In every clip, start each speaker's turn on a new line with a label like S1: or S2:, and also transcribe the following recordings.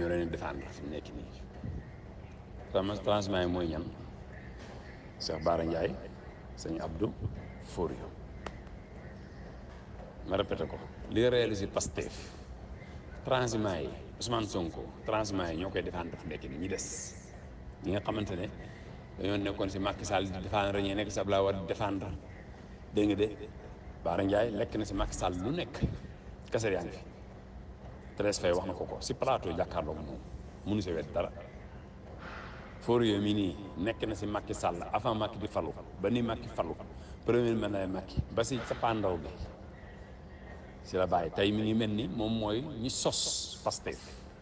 S1: ñoo leen di défendre fi mu nekk nii trans transiment yi mooy ñan Cheikh Bara Ndiaye sëñ Abdou Forio ma répété ko li réalisé Pastef transiment yi Ousmane Sonko transiment yi ñoo koy défendre fi mu nekk nii ñi des ñi nga xamante ne dañoo nekkoon si Macky Sall di défendre ñi nekk si Abdoulaye Wade di défendre dégg nga de Bara Ndiaye lekk na si Macky Sall lu nekk kese yaa ngi fi Thérèse Faye wax na ko ko si plateau jàkkaarloog moom mënu si wet dara Fourier mi nii nekk na si Macky Sall avant Macky di falu ba ni Macky falu premier ministre Macky ba si cappaandaw bi si la bàyyi tey mi ngi mel ni moom mooy ñi sos Pastef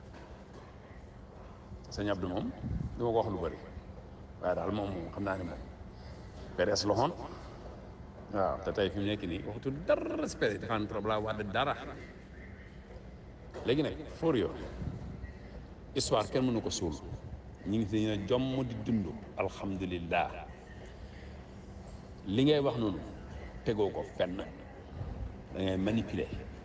S1: sëñ Abdou moom du ma ko wax lu bëri waaye daal moom moom xam naa ne moom PDS loxoon waaw te tey fi mu nekk nii waxtu dara respect defaan trop laa wax dara léegi nag Fourier histoire kenn mënu ko suul ñu ngi si ne jomm di dund alhamdulillah li ngay wax noonu tegoo ko fenn da ngay manipuler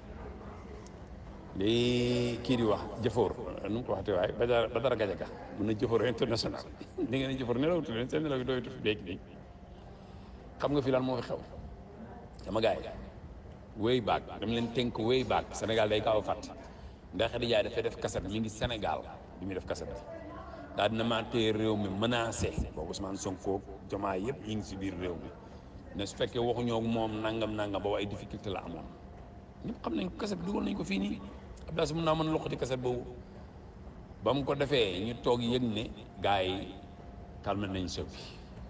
S1: li kii di wax jëfoor nu mu ko waxte waaye ba dara ba dara gajaga mun na jëfoor international li ngeen ne jëfoor nelaw tudd seen nelaw yi dooy tudd léegi nii xam nga fi lan moo fi xew sama gars yi way baag dama leen tënk way baag Sénégal day gaaw a fàtt ndax Khady Ndiaye dafay def kaset mi ngi Sénégal bi muy def kaset bi daal dina maa téye réew mi menacé boobu Ousmane Sonko Diomaye yëpp ñu ngi si biir réew mi ne su fekkee waxuñoo ak moom nangam nangam boobu ay difficulté la amoon ñëpp xam nañ ko kaset bi dugal nañ ko fii nii Abdoulaye mun naa mën a loxoti kaset boobu ba mu ko defee ñu toog yëg ne gars yi calme nañ sëb bi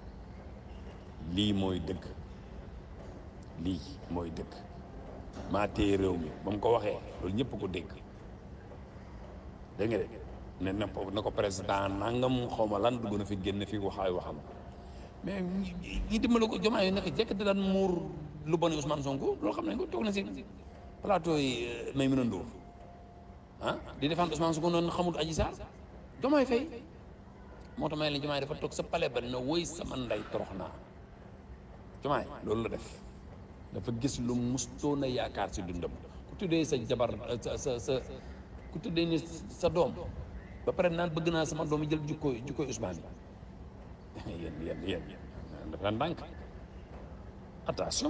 S1: lii mooy dëgg lii mooy dëgg maa téye réew mi ba mu ko waxee loolu ñëpp ko dégg dégg nga de ne na ko na ko président nangam xaw ma lan dugg na fi génn fi waxaay waxam mais ñi dimbali ko jomaa yi nekk jekk da daan muur lu bon Ousmane Sonko loolu xam nañ ko toog na si plateau yi may mën a ndóor ah di défendre Ousmane Sonko noonu xamul Adji Sarr jomaay fay moo tax may la jomaay dafa toog sa palais ba na woy sama ndey torox naa jomaay loolu la def dafa gis lu mustoon a yaakaar si dundam ku tuddee sa jabar sa sa sa ku tuddee ni sa doom ba pare naan bëgg naa sama doom yi jël jukkooy jukkooy Ousmane yi yéen yéen yéen dafa ndànk attention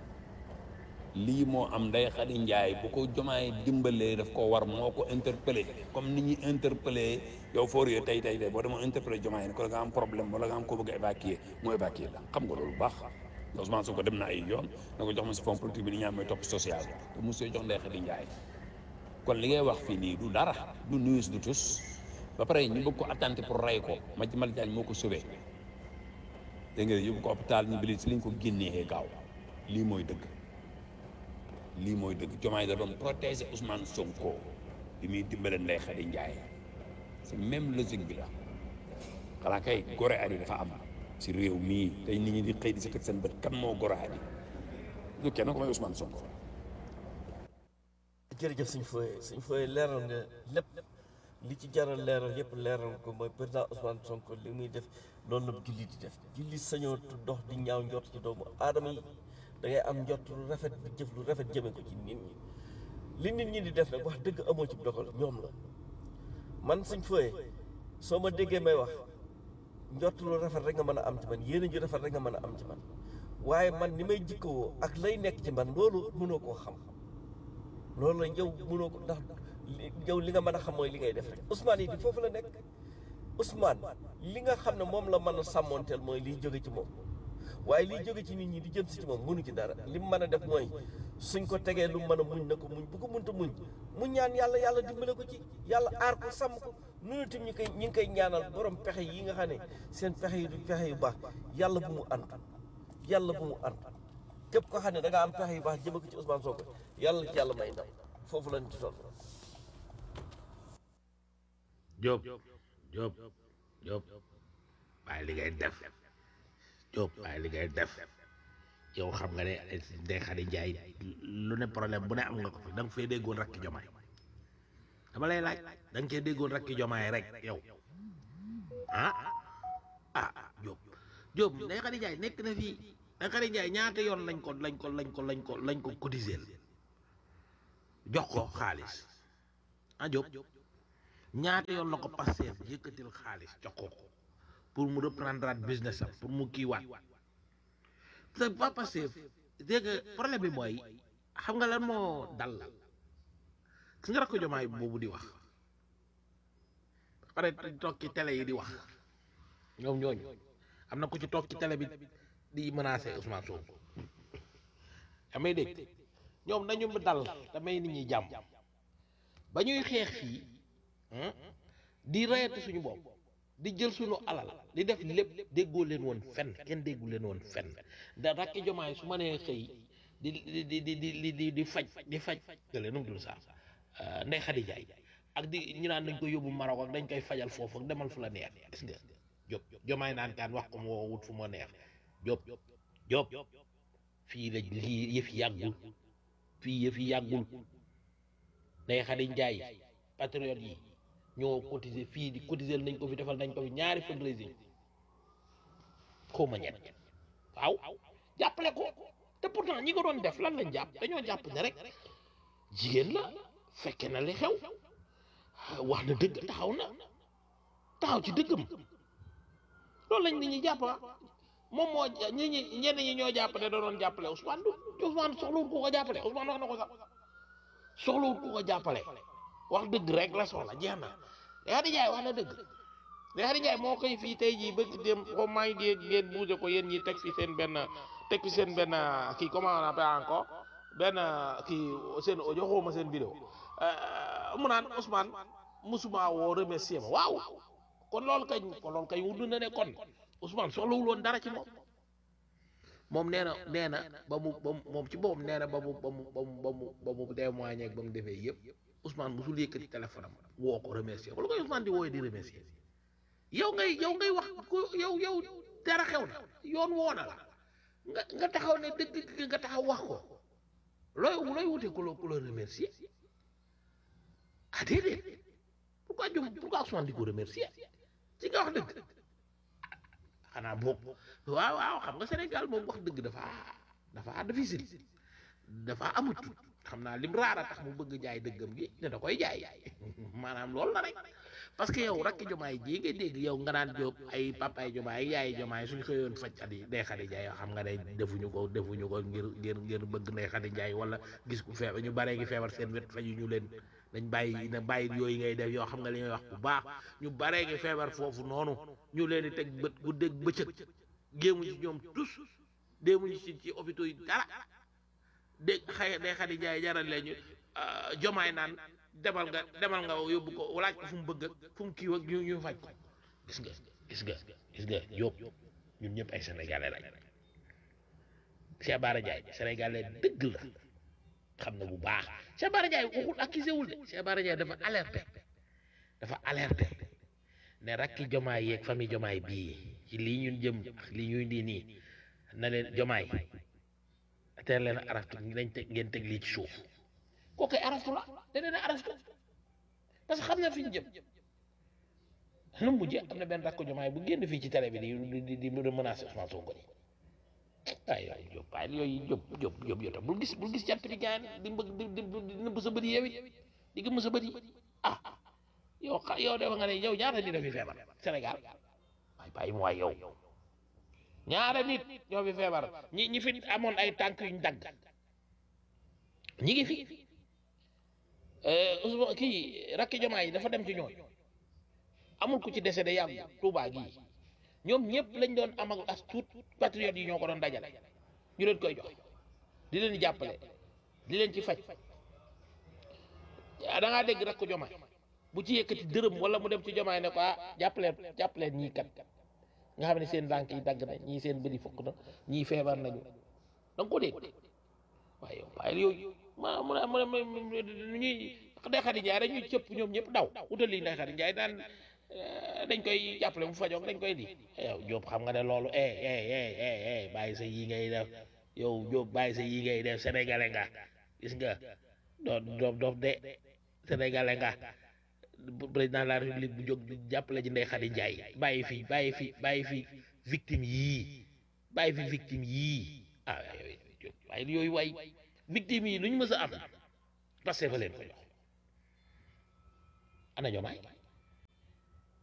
S1: lii moo am Ndeye Khady Ndiaye bu ko jomaay dimbalee daf ko war moo ko interpellé comme ni ñuy interpellé yow Fourier tey tey tey boo demoo interpellé jomaay ne ko da nga am problème wala nga am koo bëgg a évacuer mu évacuer la xam nga loolu bu baax Ousmane Sonko dem na ay yoon na ko jox ma si fond politique bi ni ñaan mooy topp social te mosoo jox Ndeye Khady Ndiaye kon li ngay wax fii nii du dara du nuus du tus ba pare ñu bëgg ko attenter pour rey ko ma ci Malick Diagne moo ko sauvé dégg nga yóbbu ko hôpital ñu bili si liñ ko génnee gaaw lii mooy dëgg lii mooy dëgg Diomaye da doon protéger Ousmane Sonko bi muy dimbale Ndeye Khady Ndiaye c'est même logique bi la xanaa kay gore ari dafa am si réew mii tey nit ñi di xëy di si teg seen bët kan moo gore ari du kenn ko may Ousmane Sonko
S2: jërëjëf suñ fooye suñ fooye leeral nga lépp li ci jaral leeral yëpp leeral ko mooy président Ousmane Sonko li muy def loolu la julli di def julli sañoo dox di ñaaw njort ci doomu aadama yi da ngay am njort lu rafet bi jëf lu rafet jëme ko ci nit ñi li nit ñi di def nag wax dëgg amoo ci dogal ñoom la man suñ fooye soo ma déggee may wax njort lu rafet rek nga mën a am ci man yéene ju rafet rek nga mën a am ci man waaye man ni may jikkoo ak lay nekk ci man loolu mënoo koo xam loolu la yow mënoo ko ndax yow li nga mën a xam mooy li ngay def rek Ousmane yi di foofu la nekk Ousmane li nga xam ne moom la mën a sàmmoonteel mooy liy jóge ci moom waaye liy jóge ci nit ñi di jëm si ci moom mënu ci dara li mu mën a def mooy suñ ko tegee lu mën a muñ na ko muñ bu ko munta muñ mu ñaan yàlla yàlla dimbale ko ci yàlla aar ko sàmm ko nunu tim ñi koy ñi ngi koy ñaanal borom pexe yi nga xam ne seen pexe yi du pexe yu baax yàlla bu mu antu yàlla bu mu antu képp ko xam ne da nga am pexe yu baax jëme ko ci Ousmane Sonko yàlla ci yàlla may ndam foofu lañ ci toll
S3: Diop Diop Diop waaye li ngay def Diop waaye li ngay def yow xam nga ne Ndeye Khady Ndiaye lu ne problème bu ne am nga ko fi da nga fee déggoon rakki jomaay dama lay laaj da nga cee déggoon rakki jomaay rek yow ah ah Diop Diop Ndeye Khady Ndiaye nekk na fii Ndeye Khady Ndiaye ñaata yoon lañ ko lañ ko lañ ko lañ ko lañ ko cotiser jox ko xaalis ah Diop ñaata yoon la ko Pastef yëkkatil xaalis jox ko ko pour mu reprendre business am pour mu kiiwaat te pas Pastef dégg nga problème bi mooy xam nga lan moo dal la ki nga rakk jomaay boobu di wax pare toog ci télé yi di wax ñoom ñooñu am na ku ci toog ci télé bi di menacer Ousmane Sonko amay dégg ñoom nañu dal damay nit ñi jàmm ba ñuy xeex fii di rayati suñu bopp di jël suñu alal di def lépp déggoo leen woon fenn kenn déggu leen woon fenn da rakki jomaay su ma nee xëy di di di di di di di faj di faj te leen nu mu dul sax ndey xadi jaay ak di ñu naan dañ koy yóbbu Maroc ak dañ koy fajal foofu ak demal fu la neex gis nga Diop jomaay naan kaan wax ko mu woo wut fu ma neex Diop Diop fii la lii yëf yàggul fii yëf yàggul ndey xadi njaay patriote yi ñoo cotiser fii di cotiser nañ ko fi defal nañ ko fi ñaari fundraising xaw ma ñett waaw jàppale ko te pourtant ñi ko doon def lan lañ jàpp dañoo jàpp ne rek jigéen la fekke na li xew wax na dëgg taxaw na taxaw ci dëggam loolu lañ nit ñi jàpp moom moo ñi ñi ñenn ñi ñoo jàpp ne da doon jàppale Ousmane du Ousmane soxlawul ku ko jàppale Ousmane wax na ko sax soxlawul ku ko jàppale wax dëgg rek la soxla jeex na yaa di jaay wax na dëgg yaa di jaay moo koy fii tey jii bëgg dem comme maa ngi dégg ngeen bougé ko yéen ñi teg fi seen benn teg fi seen benn kii comment on appelle encore benn kii seen audio xawma seen vidéo mu naan Ousmane musuma woo remercier ma waaw kon loolu kañ kon loolu kañ wund na ne kon Ousmane soxlawul woon dara ci moom moom nee na nee na ba mu ba mu moom ci boppam nee na ba mu ba mu ba mu ba mu ba mu témoigné ak ba mu defee yëpp Ousmane musul yëkkati téléphone am woo ko remercier wala koy Ousmane di wooyee di remercier yow ngay yow ngay wax ko yow yow dara xew na yoon woo na la nga nga taxaw ne dëgg nga taxaw wax ko looy looy wute ku la ku la remercier ah déedéet pourquoi jom pourquoi Ousmane di ko remercier ci nga wax dëgg xanaa boobu waaw waaw xam nga Sénégal moom wax dëgg dafa dafa difficile dafa amut xam naa lim raara tax mu bëgg jaay dëggam gi ne da koy jaay maanaam loolu la rek parce que yow rakki jomaay ji nga dégg yow nga naan jóob ay papaay jomaay yaay jomaay suñ xëyoon faj adi ndey xadi jaay xam nga ne defuñu ko defuñu ko ngir ngir ngir bëgg ndey xadi jaay wala gis ku feebar ñu baree ngi feebar seen wet faju ñu leen dañ bàyyi na bàyyi yooyu ngay def yoo xam nga li ngay wax bu baax ñu baree ngi feebar foofu noonu ñu leen di teg bët bu dégg bëccëg géemu ci ñoom tus déemuñu ci ci hôpitaux yi dara dégg xëy ndey xadi jaay jaral leen ñu jomaay naan demal nga demal nga yóbbu ko walaaj ko fu mu bëgg ak fu mu kii ak ñu ñu faj ko gis nga gis nga gis nga Diop ñun ñëpp ay sénégalais lañ Cheikh Bara Ndiaye sénégalais dëgg la xam na bu baax Cheikh Bara Ndiaye waxul accusé wul de Cheikh Bara Ndiaye dafa alerté dafa alerté ne rakki jomaay yeeg famille jomaay bii ci lii ñun jëm lii ñuy di nii na leen jomaay teel leen araftu nañ teg ngeen teg lii ci suuf kooku araftu la da leen araftu parce que xam na fi ñu jëm nu mu mujjee am na benn rakk jomaay bu génn fii ci télé bi di di di di menacer Ousmane Sonko ni waaye yooyu Diop waaye yooyu Diop Diop Diop yow tam bul gis bul gis jant bi gaan di bëgg di di di nëbb sa bët yi yow it di gëmm sa bët yi ah yow xa yow dafa nga ne yow ñaata nit a fi feebar Sénégal waaye bàyyi mu waay yow ñaata nit ñoo fi feebar ñi ñi fi amoon ay tànk yuñ dagg ñi ngi fi Ousmane kii rakki jomaa yi dafa dem ci ñooñ amul ku ci décédé yàggu Touba gii ñoom ñëpp lañ doon am ak as tuut patriotes yi ñoo ko doon dajale ñu leen koy jox di leen jàppale di leen ci faj da ngaa dégg rakk jomaay bu ci yëkkati dërëm wala mu dem ci jomaay ne ko ah jàppaleen jàppaleen ñii kat nga xam ne seen banque yi dagg na ñii seen bëri fukk na ñii feebar nañu da nga ko dégg waaye yow waaye yooyu ma mu ne mu ne ñuy Ndeye Khady Ndiaye rek ñuy cëpp ñoom ñëpp daw utali Ndeye Khady Ndiaye daan dañ koy jàppale mu fajoog dañ koy di yow Diop xam nga ne loolu eh eh eh eh eh bàyyi sa yi ngay def yow Diop bàyyi sa yi ngay def sénégalais nga gis nga doo doo doo de sénégalais nga président de la république bu jóg di jàppale ji Ndeye Khady Ndiaye bàyyi fi bàyyi fi bàyyi fi victime yii bàyyi fi victime yii ah yooyu waaye yooyu waay victime yi lu ñu mës a am parce que fa leen ko jox ana jomaay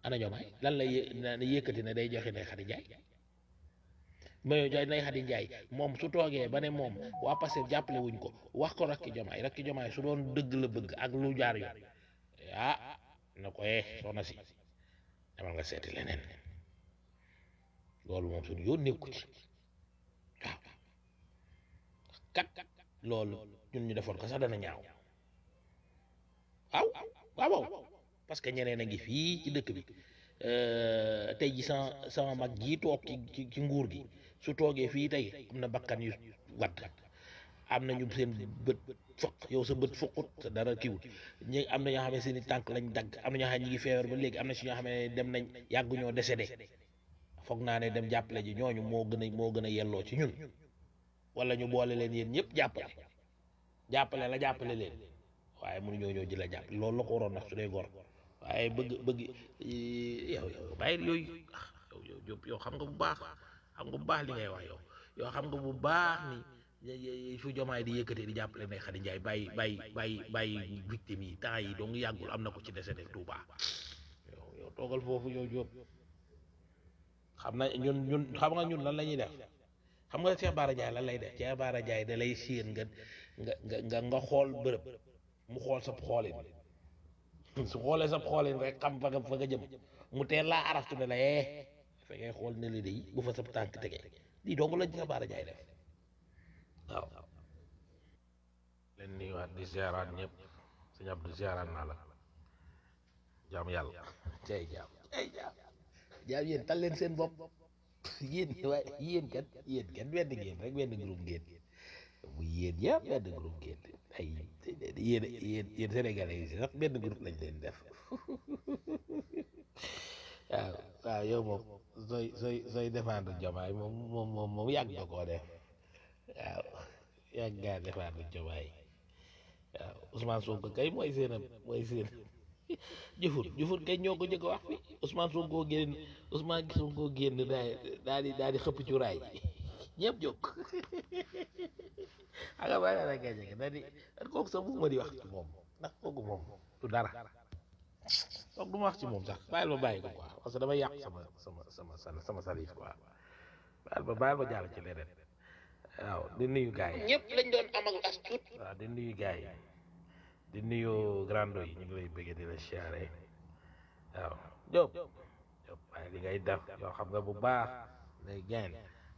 S3: ana jomaay lan la yé na yëkkati ne day joxe Ndeye Khady Ndiaye mayo jaay Ndeye Khady Ndiaye moom su toogee ba ne moom waa Pastef jàppale wuñ ko wax ko rakki jomaay rakki jomaay su doon dëgg la bëgg ak lu jaar yoon ah na ko eh soxna si demal nga seeti leneen loolu moom suñu yoon nekku ci waaw kat loolu ñun ñu defoon ko sax dana ñaaw waaw waaw waaw parce que ñeneen a ngi fii ci dëkk bi tey ji sama sama mag jii toog ci ci ci nguur gi su toogee fii tey am na bakkan yu wadd am na ñu seen bët fukk yow sa bët fukkut sa dara kiwut ñi am na ñoo xam ne seen i tànk lañ dagg am na ñoo xam ne ñi ngi feebar ba léegi am na si ñoo xam ne dem nañ yàggu ñoo décédé foog naa ne dem jàppale ji ñooñu moo gën a moo gën a yelloo ci ñun wala ñu boole leen yéen ñëpp jàppale jàppale la jàppale leen waaye mënuñoo ñëw ji la jàppale loolu la ko waroon nag su dee gor waaye bëgg bëgg yow yow bàyyi yooyu ah yow yow Diop yow xam nga bu baax xam nga bu baax li ngay wax yow yow xam nga bu baax ni fu jomaay di yëkkatee di jàppale ne Khady Ndiaye bàyyi bàyyi bàyyi bàyyi victime yi temps yi donc yàggul am na ko ci décédé Touba yow yow toogal foofu yow Diop xam na ñun ñun xam nga ñun lan la ñuy def xam nga Cheikh Bara Ndiaye lan lay def Cheikh Bara Ndiaye da lay séen nga nga nga nga nga xool bërëb mu xool sab xoolin su xoolee sab xoolin rek xam fa nga fa nga jëm mu teel laa araftu ne la eh fa ngay xool ne li day bu fa sab tànk tege lii dong la Cheikh Bara Ndiaye def waaw leen nuyuwaat di ziaraat ñëpp sëñ Abdou ziaraat naa la jaam yàlla cay jaam cay jaam jaam yéen tal leen seen bopp yéen waaye yéen kat yéen kat benn ngeen rek benn groupe ngeen bu yéen yëpp benn groupe ngeen ay yéen yéen yéen sénégalais yi sax benn groupe lañ leen def waaw waaw yow moom sooy sooy sooy défendre Diomaye moom moom moom moom yàgg nga koo def waaw yàgg ngaa défendre Diomaye waaw Ousmane Sonko kay mooy seen mooy seen jëfur jëfur kay ñoo ko njëkk a wax fi Ousmane Sonko génn Ousmane Sonko génn daal daal di daal di xëpp ci raay ñëpp jóg xam nga bàyyi la ngay jege daal di kooku sax bu ma di wax ci moom ndax kooku moom du dara donc du ma wax ci moom sax bàyyil ma bàyyi ko quoi parce que damay yàq sama sama sama sama sama salif quoi bàyyil ma bàyyil ma jàll ci leneen waaw di nuyu gars yi ñëpp lañ doon amal as tuut waaw di nuyu gars yi di nuyu grando yi ñu ngi lay bëggee di la siyaare waaw Diop Diop waaye li ngay def yoo xam nga bu baax lay gain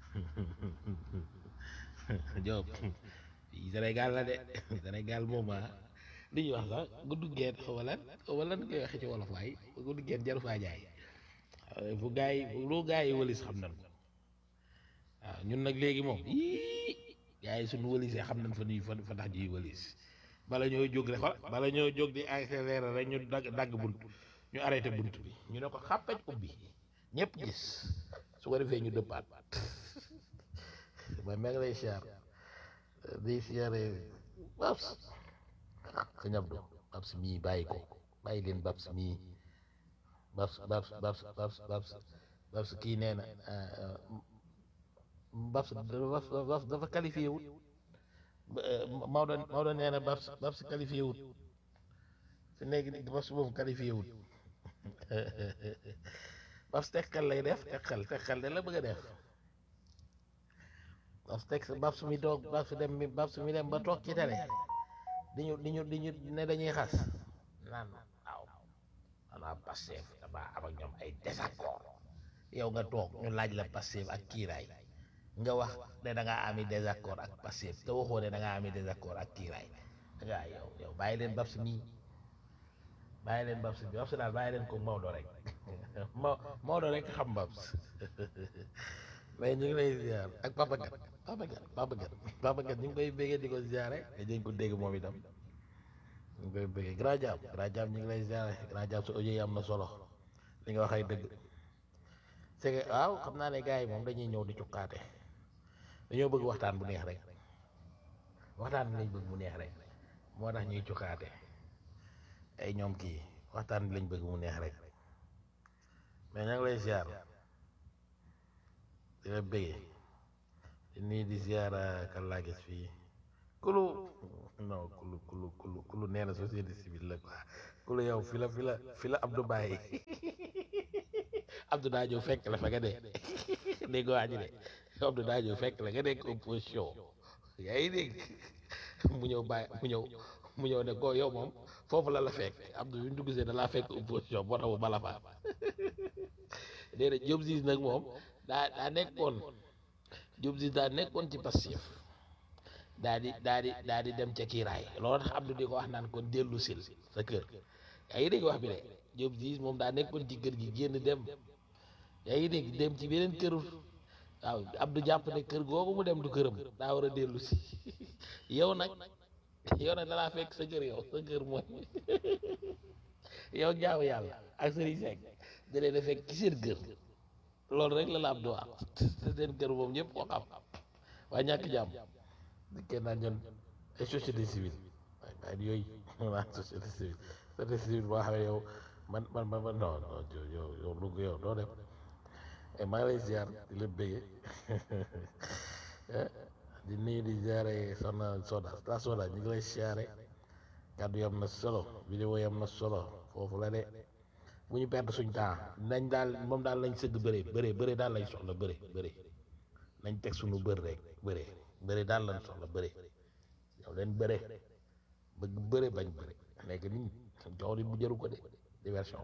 S3: Diop fii Sénégal la de Sénégal moom ah li ñuy wax sax guddu geen xaw ma lan xaw ma lan koy waxee ci wolof waay guddu geen jaru faa jaay fu gaa yi lu gaa yi wëlis xam nañ ko waaw ñun nag léegi moom yii gaa yi suñu wëlisee xam nañ fa nuy fa fa tax ñuy wëlis bala ñoo jóg rek xool bala ñoo jóg di accélérer rek ñu dagg dagg bunt ñu arrêté bunt bi ñu ne ko xàppaj ubbi ñëpp gis su ko defee ñu dëppaat ma meg lay siyaar day siyaare babs sa ñabdu babs mii bàyyi ko bàyyi leen babs mii babs babs babs babs babs babs kii nee na babs babs dafa qualifié wut Maodo Maodo nee na babs babs qualifié wut fi nekk ni babs boobu qualifié wut babs tekkal lay def tekkal tekkal de la bëgg a def babs tek babs mi toog babs dem mi babs mi dem ba toog ci télé di ñu di ñu di ñu ne dañuy xas naan waaw xanaa Pastef dama am ak ñoom ay désaccord yow nga toog ñu laaj la Pastef ak kiiraay nga wax ne da ngaa ami désaccord ak Pastef te waxoo ne da ngaa ami désaccord ak kiiraay da ngaa yow yow bàyyi leen babs mii bàyyi leen babs bi babs daal bàyyi leen ko Maodo rek Ma Maodo rek xam babs mais ñu ngi lay ziar ak Papa Gat Papa Gat Papa Gat Papa Gat ñu ngi koy béggee di ko ziare te dañ ko dégg moom itam ñu ngi koy béggee grand jam grand jam ñu ngi lay ziare grand jam su audio yi am na solo li nga wax ay dëgg c'est que waaw xam naa ne gars yi moom dañuy ñëw di cukkaate dañoo bëgg waxtaan bu neex rek waxtaan bi lañ bëgg mu neex rek moo tax ñuy cukkaate ay ñoom kii waxtaan bi lañ bëgg mu neex rek mais ña ngi lay ziar di la bëggee di nii di ziara kan laa gis fii kulu non kulu kulu kulu kulu nee na société civile la quoi kulu yow fi la fi la fi la Abdou Baye Abdou daa ñëw fekk la fa nga dee dégg waa ji de Abdou daa ñëw fekk la nga nekk opposition yaa ngi dégg mu ñëw bàyyi mu ñëw mu ñëw ne ko yow moom foofu la la fekk Abdou bi mu dugg see da laa fekk opposition boo tax mu bala faa déedéet Diop Ziz nag moom daa daa nekkoon Diop Ziz daa nekkoon ci passif daa di daa di daa di dem ca kiiraay loolu tax Abdou di ko wax naan kon dellu sil sa kër yaa ngi dégg wax bi de Diop Ziz moom daa nekkoon ci kër gi génn dem yaa ngi dégg dem ci beneen kër waaw Abdou jàpp ne kër googu mu dem du këram daa war a dellu si yow nag yow nag dalaa fekk sa kër yow sa kër mooy yow jaamu yàlla ak Serigne Seck da leen a fekk ci seen kër loolu rek la la Abdou wax te seen kër moom ñëpp ko xam waaye ñàkk jàmm di kenn naan ñoon ay société civile waaye waaye yooyu naan société civile société civile boo xam ne yow man man man man non non yow yow lu yow doo dem maa ngi lay ziar di la bëggee di nuyu di ziare soxna Soda la Soda ñu ngi lay ziare kàddu yam na solo vidéo yam na solo foofu la de bu ñu perdre suñ temps nañ daal moom daal lañ sëgg bëre bëre bëre daal lañ soxla bëre bëre nañ teg suñu bër rek bëre bëre daal lañ soxla bëre yow leen bëre bëgg bëre bañ bëre nekk nii jox di bu jëru ko de diversion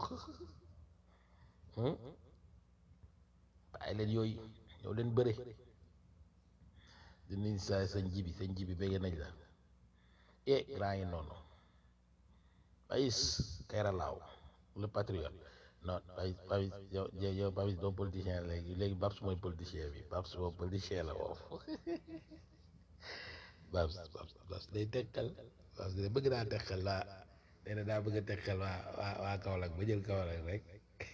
S3: bàyyi leen yooyu yow leen bëre di nuyu sa sañ jibi sañ jibi bégg nañ la e grand yi noonu Pais Kayra Laaw le patriote non Pais Pais yow yow Pais doo politicien léegi léegi Babs mooy politicien bi Babs moom politicien la foofu Babs Babs Babs day tekkal Babs day bëgg naa tekkal waa nee na daa bëgg a tekkal waa waa waa Kaolack ba jël Kaolack rek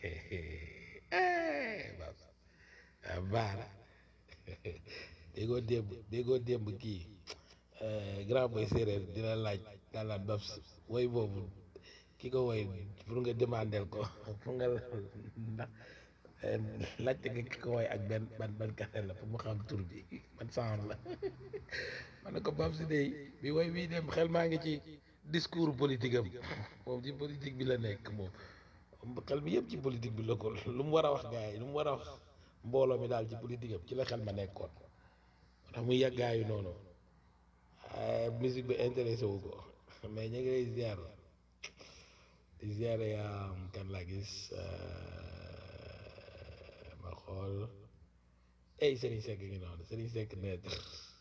S3: Babs ah baax na déggoo démb déggoo démb kii grand boy séeréer dina laaj daal laan Babs woy boobu ki ko woy pour nga demandel ko pour nga ndax laajte nga ki ko woy ak benn ban ban kase la pour mu xam tur bi ban sound la ma ne ko Babs day bi woy bii dem xel maa ngi ci discours politique am moom ci politique bi la nekk moom xel mi yëpp ci politique bi la ko lu mu war a wax gars yi lu mu war a wax mbooloo mi daal ci politique am ci la xel ma nekkoon ndax muy yàggaayu noonu musique bi intéressé wu ko mais ñu ngi lay ziar di ziare kan laa gis ma xool ey Serigne Seck ngi noonu Serigne Seck neutre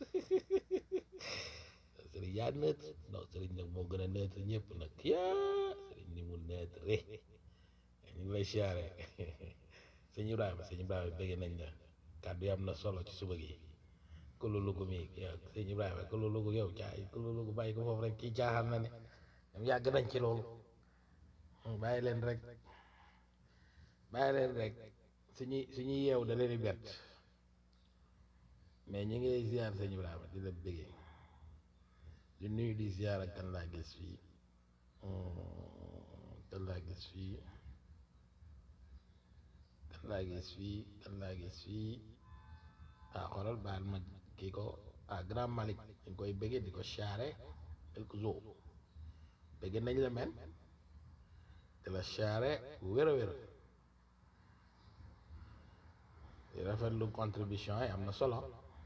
S3: Serigne yaa neutre non Serigne nag moo gën a neutre ñëpp nag yaa Serigne ni mu neutre ñu ngi lay ziare sëñ Ibrahima sëñ Ibrahima bëgg nañ la kàddu yi am na solo ci suba gi kululugu mi yow sëñ Ibrahima kululugu yow caay kululugu bàyyi ko foofu rek kii caaxaan na ne ñoom yàgg nañ ci loolu bàyyi leen rek bàyyi leen rek suñuy suñuy yeew da leen di bett mais ñu ngi lay ziar sëñ Ibrahima di la bëggee di nuyu di ziar ak kan laa gis fii kan laa gis fii kan laa gis fii kan laa gis fii ah xoolal baal ma kii ko ah grand Malick ñu koy bëggee di ko charré quelques jours bëgg nañ la men di la charré bu wér a wér di rafetlu contribution yi am na solo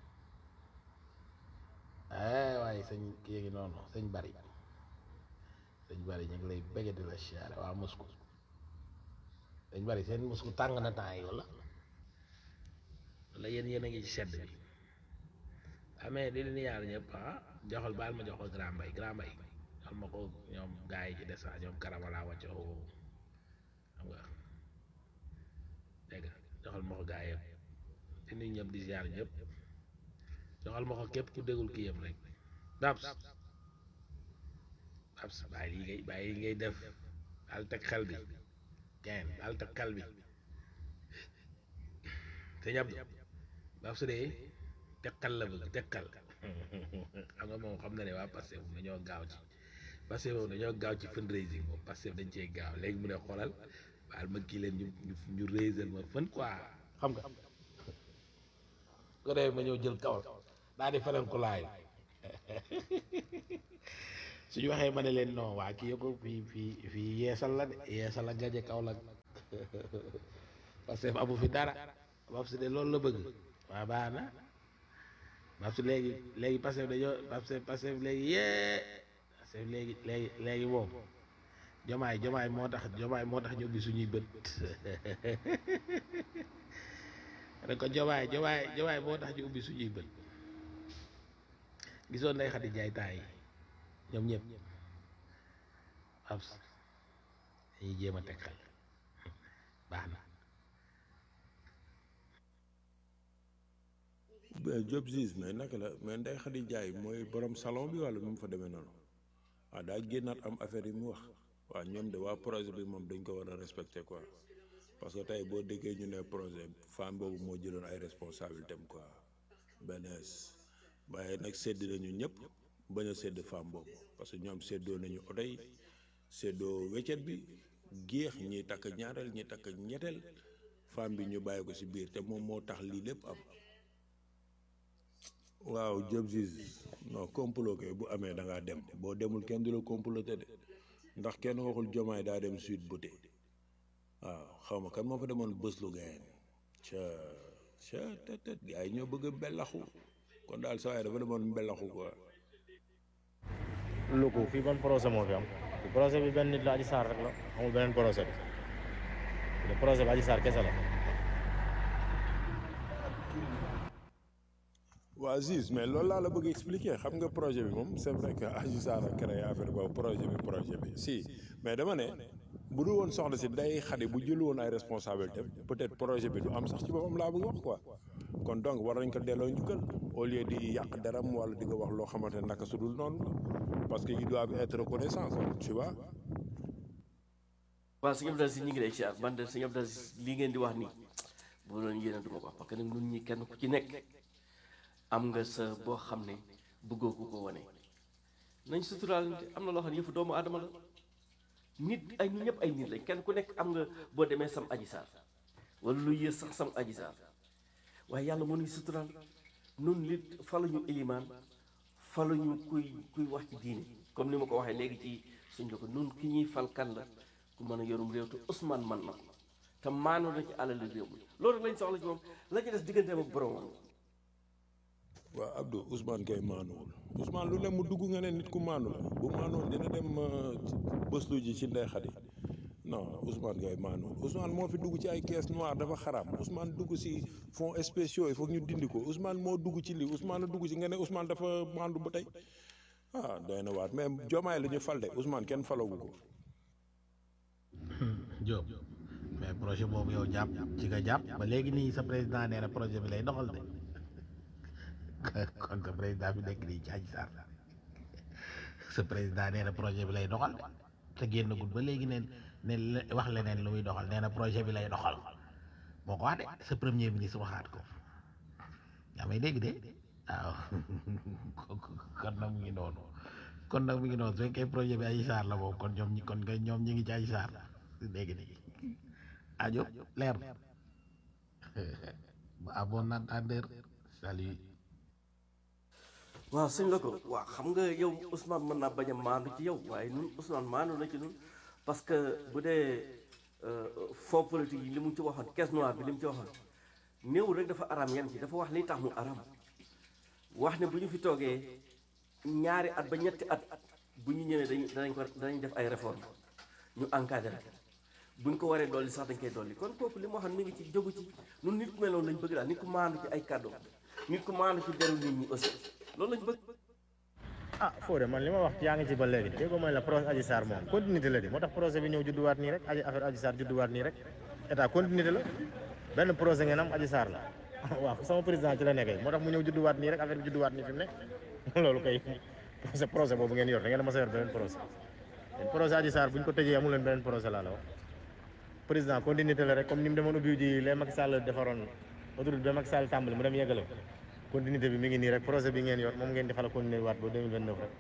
S3: eh waaye sëñ kii ngi noonu sëñ bari sëñ bari ñu ngi lay bëggee di la charré waa Moscou sëñ bari seen Moscou tàng na temps yi wala la yéen yéen a ngi ci sedd bi amee di leen yaar ñëpp ah joxal baal ma jox ko grand mbay grand mbay joxal ma ko ñoom gars yi ci des ñoom karamala wàccoo xam nga dégg nga joxal ma ko gars yëpp di nuyu ñëpp di ziar ñëpp joxal ma ko képp ku déggul kii yëpp rek Babs Babs bàyyi li ngay bàyyi li ngay def daal teg xel bi kenn daal teg xel bi sëñ Abdou Babs de tekkal la bëgg tekkal xam nga moom xam na ne waa Pastef moom dañoo gaaw ci Pastef moom dañoo gaaw ci fundraising moom Pastef dañ cee gaaw léegi mu ne xoolal baal ma kii leen ñu ñu ñu raiser ma fën quoi xam nga ko defee ma ñëw jël kawal daa di feneen ko laay suñu waxee ma ne leen non waa kii ko fii fii fii yeesal la de yeesal la gaje kaw la Pastef amu fi dara Babs de loolu la bëgg waa baax na Babs léegi léegi Pastef dañoo Pastef Pastef léegi yee Pastef léegi léegi léegi moom jomaay jomaay moo tax jomaay moo tax ñu ubbi suñuy bët rek ko jomaay jomaay jomaay moo tax ñu ubbi suñuy bët gisoon nday xadi jaay taay yi ñoom ñëpp Babs dañuy jéem a teg xel baax na
S4: mais Diop Ziz mais naka la mais Ndeye Khady Ndiaye mooy borom salon bi wala nu mu fa demee noonu waaw daa génnaat am affaire yi mu wax waaw ñoom de waa projet bi moom dañ ko war a respecter quoi parce que tey boo déggee ñu ne projet femme boobu moo jëloon ay responsabilités am quoi benn waaye nag sédd nañu ñëpp bañ a sédd femme boobu parce que ñoom séddoo nañu oto yi séddoo weccet bi géex ñi takk ñaareel ñi takk ñetteel femme bi ñu bàyyi ko ci biir te moom moo tax lii lépp am. waaw Diop Ziz non complot kay bu amee da ngaa dem boo demul kenn du la comploté de ndax kenn waxul jomaay daa dem Sud Beauté waaw xaw ma kan moo fa demoon bës lu gayen ca ca te te gars yi ñoo bëgg a mbelaxu kon daal saa waay dafa demoon mbelaxu quoi.
S5: lu ko fii ban projet moo fi am projet bi benn nit la Adji Sarr rek la amul beneen projet bi le projet bi Adji Sarr kese la
S4: waa Ziz mais loolu laa la bëgg expliquer xam nga projet bi moom c'est vrai que Adji Sarr a créé affaire boobu projet bi projet bi si mais dama ne bu dul woon soxna si day xadi bu jël woon ay responsabilité peut-être projet bi du am sax ci boppam laa bëgg wax quoi kon donc war nañ ko delloo njukkal au lieu di yàq deram wala di nga wax loo xamante ne naka su dul noonu la parce que ils doivent être reconnaissants tu vois.
S2: waaw sëñ Abdou Aziz ñu ngi lay siyaar man de sëñ Abdou Aziz lii ngeen di wax nii bu doon yéene du ma ko wax parce que nag ñun ñi kenn ku ci nekk am nga sa boo xam ne bëggoo ko ko wane nañ suturaal am na loo xam ne yëfu doomu aadama la nit ay ñu ñëpp ay nit lañ kenn ku nekk am nga boo demee sam aji saar wala lu yées sax sam aji saar waaye yàlla moo ñuy suturaal nun nit faluñu ilimaan faluñu kuy kuy wax ci diine comme ni ma ko waxee léegi ci suñ ko nun ki ñuy fal kan la ku mën a yorum réew te Ousmane man na ko te maanu na ci alal réew mi loolu rek lañ soxla ci moom la ci des digganteem ak boromam
S4: waaw Abdou Ousmane kay maanuwul Ousmane lu ne mu dugg nga ne nit ku maanu la bu maanoon dina dem bëslu ji ci Ndeye Khady non Ousmane kay maanuwul Ousmane moo fi dugg ci ay caisse noire dafa xaraam Ousmane dugg ci fonds spéciaux il faut ñu dindi ko Ousmane moo dugg ci lii Ousmane a dugg ci nga ne Ousmane dafa maandu ba tey ah doy na waat mais Diomaye la ñu fal de Ousmane kenn falagu ko.
S3: Diop mais projet boobu yow jàpp ci nga jàpp ba léegi nii sa président nee na projet bi lay doxal de kon sa président bi nekk nii ci Adji Sarr sa président nee na projet bi lay doxal de te génnagul ba léegi neen ne wax leneen lu muy doxal nee na projet bi lay doxal moo ko wax de sa premier ministre waxaat ko yaa may dégg de waaw kon nag mu ngi noonu kon nag mu ngi noonu su fekkee projet bi Adji Sarr la boobu kon ñoom ñi kon nga ñoom ñi ngi ci Adji Sarr dégg dégg ajo leer à bon entendeur salut
S2: waaw sëñ la ko waaw xam nga yow Ousmane mën naa bañ a maandu ci yow waaye ñun Ousmane maandu na ci ñun parce que bu dee fond politique yi li mu ci waxoon caisse noire bi li mu ci waxoon néewul rek dafa araam yem ci dafa wax li tax mu araam wax ne bu ñu fi toogee ñaari at ba ñetti at bu ñu ñëwee dañ danañ ko danañ def ay réforme ñu encadré bu ñu ko waree dolli sax dañ koy dolli kon kooku li mu waxoon mi ngi ci jógu ci ñun nit ku mel noonu lañ bëgg daal nit ku maandu ci ay kàddu nit ku maandu ci deru nit ñi aussi loolu lañ bëgg
S5: ah Fodé man li ma wax yaa ngi ci ba léegi déggoo mooy la projet Adji Sarr moom continuité la di moo tax projet bi ñëw judduwaat nii rek aji affaire Adji Sarr judduwaat nii rek état continuité la benn projet ngeen am Adji Sarr la waaw sama président ci la nekkee moo tax mu ñëw judduwaat nii rek affaire bi judduwaat nii fi mu nekk loolu kay projet projet boobu ngeen yor da ngeen a mas a yor beneen projet yéen projet Adji Sarr bu ñu ko tëjee amul leen beneen projet laa la wax président continuité la rek comme ni mu demoon ubbi ji les Macky Sall defaroon autoroute ba Macky Sall tàmbali mu dem yeggale ko continuité bi mi ngi nii rek projet bi ngeen yor moom ngeen di fal continuer waat ba 2029 rek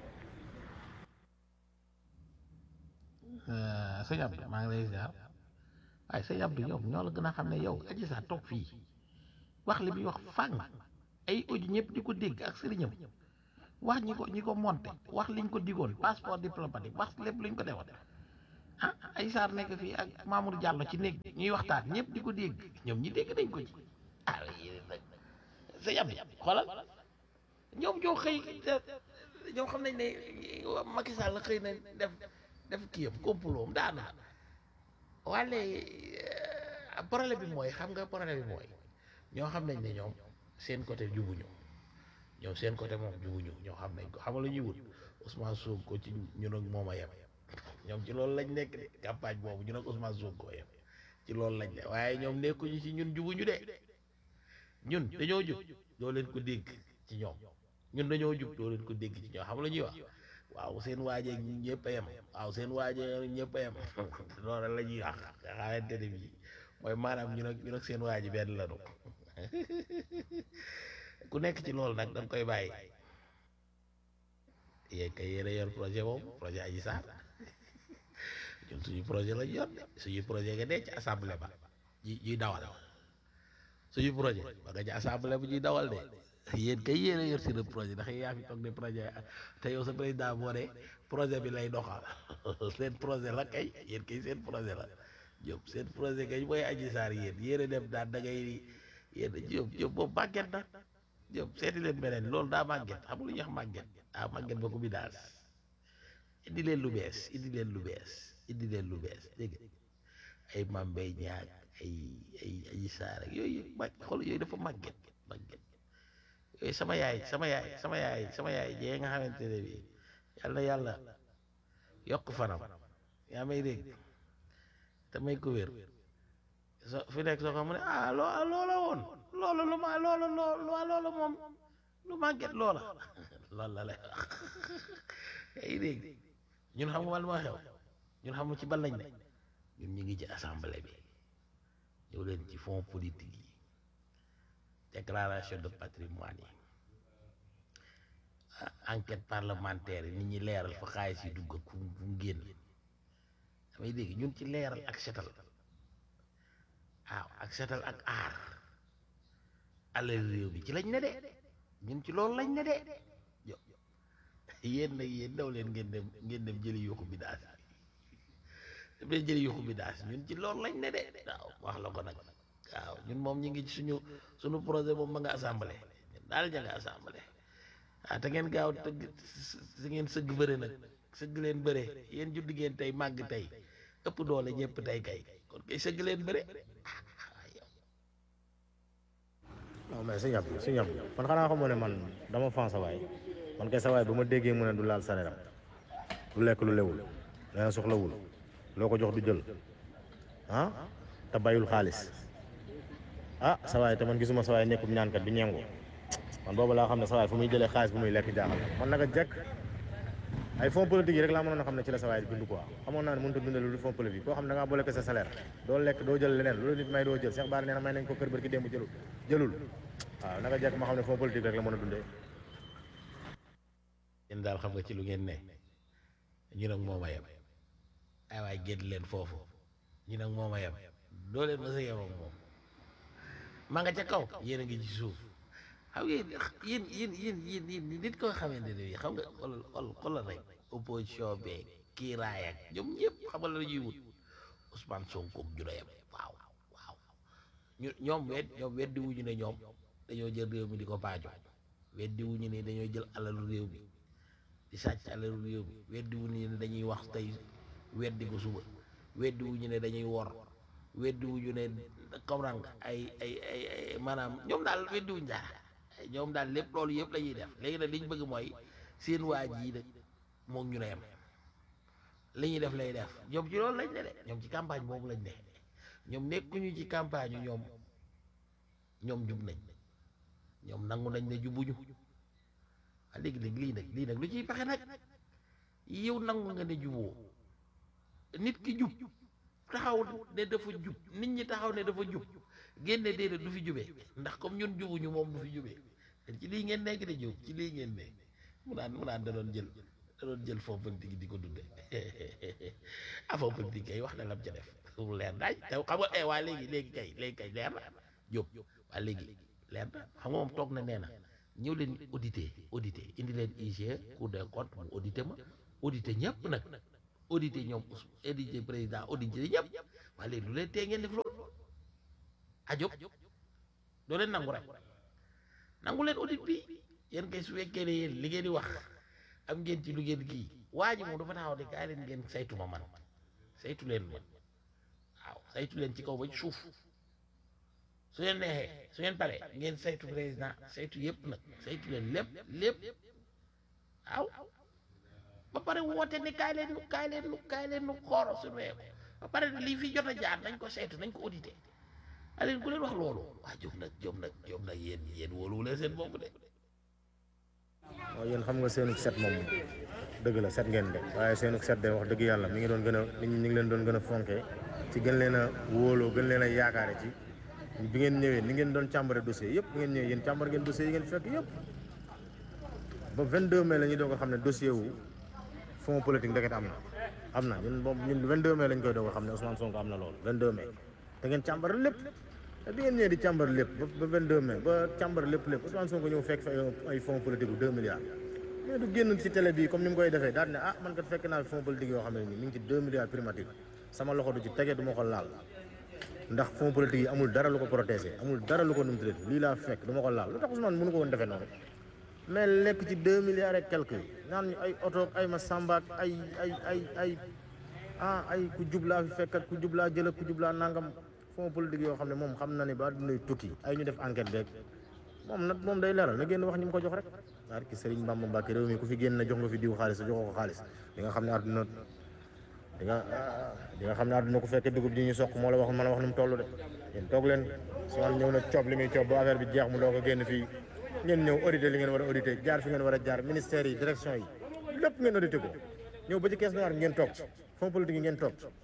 S3: sëñ Abdou maa ngi lay ziar waaye sëñ Abdou yow ñoo la gën a xam ne yow Adji Sarr toog fii wax li muy wax fang ay audio ñëpp di ko dégg ak sëriñam wax ñi ko ñi ko monté wax liñ ko digoon passeport diplomatique wax lépp luñ ko defoon ah ay saar nekk fii ak Mamour Diallo ci néeg ñuy waxtaan ñëpp di ko dégg ñoom ñi dégg nañ ko ci ah yéen nag sa yam xoolal ñoom ñoo xëy ñoom xam nañ ne Macky Sall xëy na def def kii yam complot am daana wàlle problème bi mooy xam nga problème bi mooy ñoo xam nañ ne ñoom seen côté jubuñu ñoom seen côté moom jubuñu ñoo xam nañ ko xam nga lu ñuy wut Ousmane Sonko ci ñun ak moom a yem ñoom ci loolu lañ nekk de campagne boobu ñun ak Ousmane Sonko yem ci loolu lañ ne waaye ñoom nekkuñu ci ñun jubuñu de ñun dañoo jub doo leen ko dégg ci ñoom ñun dañoo jub doo leen ko dégg ci ñoom xam nga lu ñuy wax waaw seen waajee ñëpp a yem waaw seen waajee ñëpp a yem loolu la ñuy wax nga xamante ne bii mooy maanaam ñun ak ñun ak seen waaji benn lanu ku nekk ci loolu nag dañ koy bàyyi yéen kay yéen a yor projet boobu projet Adji Sarr ñun suñu projet lañ yor de suñu projet nga dee ci assemblée ba ji ñuy dawal suñu projet ba nga ci assemblée bu ñuy dawal de yéen kay yéen a yor seen projet ndax yaa fi toog ne projet te yow sa président moo ne projet bi lay doxal seen projet la kay yéen kay seen projet la Diop seen projet kay mooy Adji Sarr yéen yéen a dem daan da ngay yéen Diop Diop boobu màgget na Diop seeti leen beneen loolu daa màgget xam nga lu ñuy wax màgget ah màgget ba ko bi daal indi leen lu bees indi leen lu bees indi leen lu bees dégg nga ay mambay ñaag ay ay Adji Sarr ak yooyu yëpp màgg xool yooyu dafa màgget màgget yooyu sama yaay sama yaay sama yaay sama yaay jee nga xamante ne bi yàlla yàlla yokk fanam yaa may dégg te may ko wér so fi nekk soo ko mu ne ah loo loola woon loolu lu ma loolu loo loolu moom lu màgget loola loolu la lay wax yaa ngi dégg ñun xam nga ma xew ñun xam ci ban lañ ne ñun ñu ngi ci assemblée bi ñëw leen ci fonds politique yi déclaration de patrimoine yi enquête parlementaire yi nit ñi leeral fa xaalis yi dugg ak fu mu génn damay dégg ñun ci leeral ak setal waaw ak setal ak aar alal réew bi ci lañ ne de ñun ci loolu lañ ne de jo yéen nag yéen daw leen ngeen dem ngeen dem jëli yuuxu bi daas dem leen jëli yuuxu bi daas ñun ci loolu lañ ne de waaw wax la ko nag waaw ñun moom ñu ngi ci suñu suñu projet moom ma nga assemblée ñun daal ña nga assemblée ah te ngeen gaaw tëgg si ngeen sëgg bëre nag sëgg leen bëre yéen judd ngeen tey màgg tey ëpp doole ñëpp tey kay kon kay sëgg leen bëre
S5: non mais sëñ Abdou sëñ Abdou man xanaa xamoo ne man dama fan sa waay man kay sa waay ba ma déggee mu ne du laal sareeram du lekk lu lewul nee na soxlawul loo ko jox du jël ah te bayul xaalis ah sa waay te man gisuma sa waay nekkul ñaankat di ñengu man boobu laa xam ne sa waay fu muy jëlee xaalis bu muy lekk jaaxal man naka jekk ay fonds politique yi rek laa mënoon a xam ne ci la sa waay di dund quoi xamoon naa ne mënut a dundal lu fonds politique koo xam ne da ngaa boole ko sa salaire doo lekk doo jël leneen loolu nit may doo jël Cheikh Bara nee na may nañ ko kër bërki démb jëlul jëlul waaw naka jekk ma xam ne fonds politique rek la mën a dundee
S3: yéen daal xam nga ci lu ngeen ne ñu nag moom a yem ay waay génn leen foofu ñu nag moom a yem doo leen mës a yem ak moom ma nga ca kaw yéen a ngi ci suuf xam ngeen yéen yéen yéen yéen yéen nit ko xamante ne bii xam nga xoolal xool xoolal rek opposition beeg kii raay ak ñoom ñëpp xam nga la ñuy wut Ousmane Sonko ju doyam waaw waaw ñu ñoom wet ñoom weddi wuñu ne ñoom dañoo jël réew mi di ko paajo weddi wuñu ne dañoo jël alalu réew mi di sàcc alalu réew mi weddi wuñu ne dañuy wax tey weddi ko suba weddi wuñu ne dañuy wor weddi wuñu ne comprendre nga ay ay ay ay maanaam ñoom daal weddi wuñu dara ñoom daal lépp loolu yëpp la ñuy def léegi nag li ñu bëgg mooy seen waa ji nag moom ñu ne yem li ñuy def lay def ñoom ci loolu lañ ne de ñoom ci campagne boobu lañ ne ñoom nekkuñu ci campagne ñoom ñoom jub nañ ñoom nangu nañ ne jubuñu waa léegi léegi lii nag lii nag lu ciy pexe nag yow nangu nga ne juboo nit ki jub taxaw ne dafa jub nit ñi taxaw ne dafa jub génne déedéet du fi jubee ndax comme ñun jubuñu moom du fi jubee ci lii ngeen nekk de jub ci lii ngeen ne mu naan mu naan da doon jël da doon jël fond politique di ko dunde ah fond politique kay wax na lam ca def mu leer daaj te xam nga eh waa léegi léegi kay léegi kay leer na jóg waa léegi leer na xam nga moom toog na nee na ñëw leen audité audité indi leen IGE Cour des comptes mu audité ma audité ñëpp nag audité ñoom us audité président audité ñëpp waaye léegi lu leen tee ngeen def loolu ajob doo leen nangu rek nangu leen audit bi yéen kay su fekkee ne yéen li ngeen di wax am ngeen ci lu ngeen kii waa ji moom dafa taxaw de kaay leen ngeen saytu ma man saytu leen ma waaw saytu leen ci kaw ba ci suuf su leen neexee su ngeen paree ngeen saytu président saytu yëpp nag saytu leen lépp lépp waaw ba pare woote ne kaay leen nu kaay leen nu kaay leen nu xooro suñu réew ba pare lii fi jot a jaar nañ ko saytu nañ ko audité aleen ku leen wax loolu waa jóg nag jóg nag jóg nag yéen yéen wóoluwu leen seen bopp de
S5: waaw yéen xam nga seenu set moom dëgg la set ngeen de waaye seenu set de wax dëgg yàlla mi ngi doon gën a nit ñi ñu ngi leen doon gën a fonkee ci gën leen a wóoloo gën leen a yaakaare ci bi ngeen ñëwee ni ngeen doon càmbare dossier yëpp bi ngeen ñëwee yéen càmbar ngeen dossier yi ngeen fekk yëpp ba 22 mai la ñuy doog a xam ne dossier wu fond politique ndeket am na am na ñun moom ñun 22 mai lañ koy doog a xam ne Ousmane Sonko am na loolu 22 mai da ngeen càmbar lépp te bi ngeen ñëwee di càmbar lépp ba ba 22 mai ba càmbar lépp lépp Ousmane Sonko ñëw fekk fa ay fonds politique bu 2 milliards mais du génn ci télé bi comme ni mu koy defee daal ne ah man kat fekk naa fi fonds politique yoo xam ne nii mi ngi ci 2 milliards primature sama loxo du ci tege du ma ko laal ndax fonds politique yi amul dara lu ko protégé amul dara lu ko numtudé lii laa fekk du ma ko laal lu tax Ousmane mënu ko woon defee noonu mais lekk ci 2 milliards et quelque naan ñu ay oto ay ma sambaak ay ay ay ay ah ay ku jublaa fi fekk ak ku jublaa jël ak ku jublaa nangam fonds politique yoo xam ne moom xam na ne ba dinay tukki ay ñu def enquête beeg moom nag moom day leeral na génn wax ñi mu ko jox rek waar ki Serigne Bamba Mbacke réew mi ku fi génn na jox nga fi diw xaalis sa joxoo ko xaalis di nga xam ne àdduna di nga di nga xam ne àdduna ku fekkee dugub ji ñu soq moo la wax mën a wax nu mu toll de yéen toog leen Ousmane ñëw na coob li muy coob ba affaire bi jeex mu doo ko génn fii ngeen ñëw audité li ngeen war a audité jaar fi ngeen war a jaar ministère yi direction yi lépp ngeen audité ko ñëw ba ci caisse noire ngeen toog ci fonds politique yi ngeen toog ci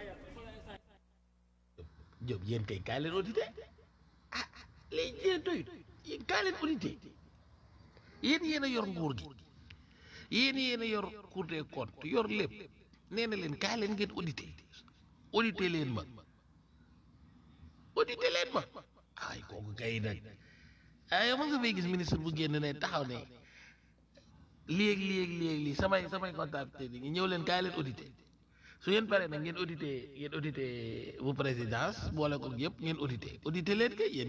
S3: Diop yéen kay kaay leen audité ah léegi yéen doyut yéen kaay leen audité yéen yéen a yor nguur gi yéen yéen a yor cour des comptes yor lépp nee na leen kaay leen ngeen audité audité leen ma audité leen ma ay kooku kay nag ay ma nga fay gis ministre bu génn ne taxaw ne léegi léegi léegi lii samay samay comptabilité yi ñëw leen kaay leen audité su ngeen paree nag ngeen audité ngeen audité bu présidence boole ko yëpp ngeen audité audité leen kay yéen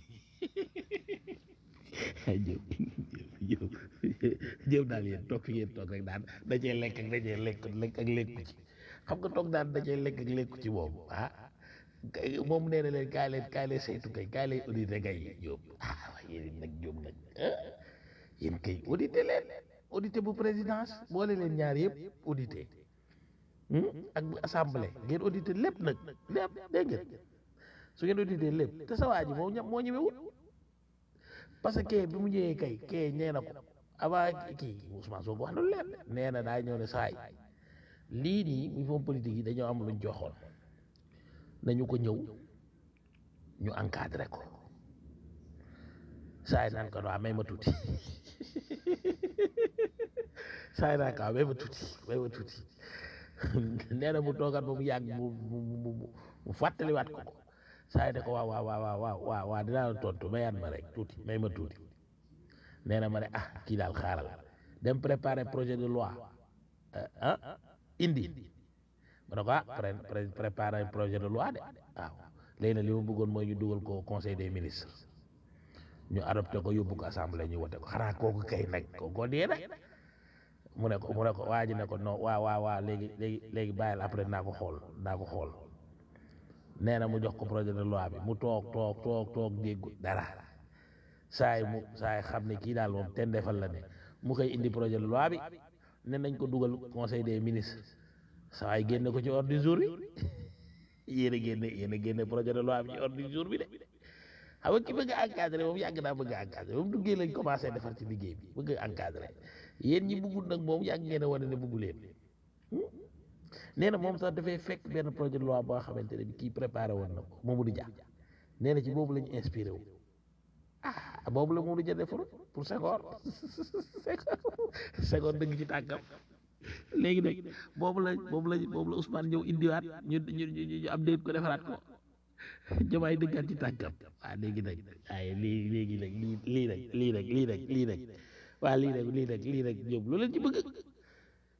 S3: ay Diop Diop Diop daal yéen toog fi ngeen toog rek daan dajee lekk ak dajee lekk lekk ak lekku ci xam nga toog daan dajee lekk ak lekku ci moom ah kay moom nee na leen kaay leen kaay leen saytu kay kaay leen audité kay Diop ah waaye yéen nag Diop nag ah yéen kay audité leen audité bu présidence boole leen ñaar yëpp audité ak bu assemblée ngeen audité lépp nag lépp dégg ngeen su ngeen audité lépp te sa waa ji moo ña moo ñëwewut parce que kee bi mu ñëwee kay kee ñee na ko avant kii Ousmane Sonko wax na lu leer nee na daa ñëw ne saay lii nii muy fond politique yi dañoo am luñ joxoon nañu ko ñëw ñu encadré ko saay naan ko waa may ma tuuti saay naan ko waa may ma tuuti may ma tuuti nee na mu toogaat ba mu yàgg mu mu mu mu fàttaliwaat ko ko saa yi ne ko waaw waaw waaw waaw waaw waaw dinaa la tontu mayaat ma rek tuuti may ma tuuti nee na ma ne ah kii daal xaaral dem préparer projet de loi ah indi ma ne ko ah préparer projet de loi de waaw léegi nag li ma bëggoon mooy ñu dugal ko conseil des ministres ñu adopté ko yóbbu ko assemblée ñu wote ko xanaa kooku kay nag kooku dee nag mu ne ko mu ne ko waa ji ne ko non waa waa waa léegi léegi léegi bàyyil après naa ko xool naa ko xool nee na mu jox ko projet de loi bi mu toog toog toog toog déggu dara saa yi mu saa yi xam ne kii daal moom ten defal la ne mu koy indi projet de loi bi ne nañ ko dugal conseil des ministres saa yi génne ko ci ordre du jour bi yéen a génne yéen a génne projet de loi bi ci ordre du jour bi de xam nga ki bëgg a encadré moom yàgg naa bëgg a encadré moom duggee lañ commencé defar ci liggéey bi bëgg a encadré yéen ñi bëggul nag moom yàgg ngeen a wane ne bëggu leen nee na moom sax dafay fekk benn projet de loi boo xamante ne bi kii préparé woon na ko Mamadou Dia nee na ci boobu la ñu inspiré wu ah boobu la Mamadou Dia defaroon pour Senghor Senghor dëgg ci tànkam léegi nag boobu la boobu la boobu la Ousmane ñëw indiwaat ñu ñu ñu am déet ko defaraat ko jamaay dëggaat ci tànkam waaw léegi nag waaye lii léegi nag lii lii nag lii nag lii nag lii nag waa lii nag lii nag lii nag ñoom lu leen ci bëgg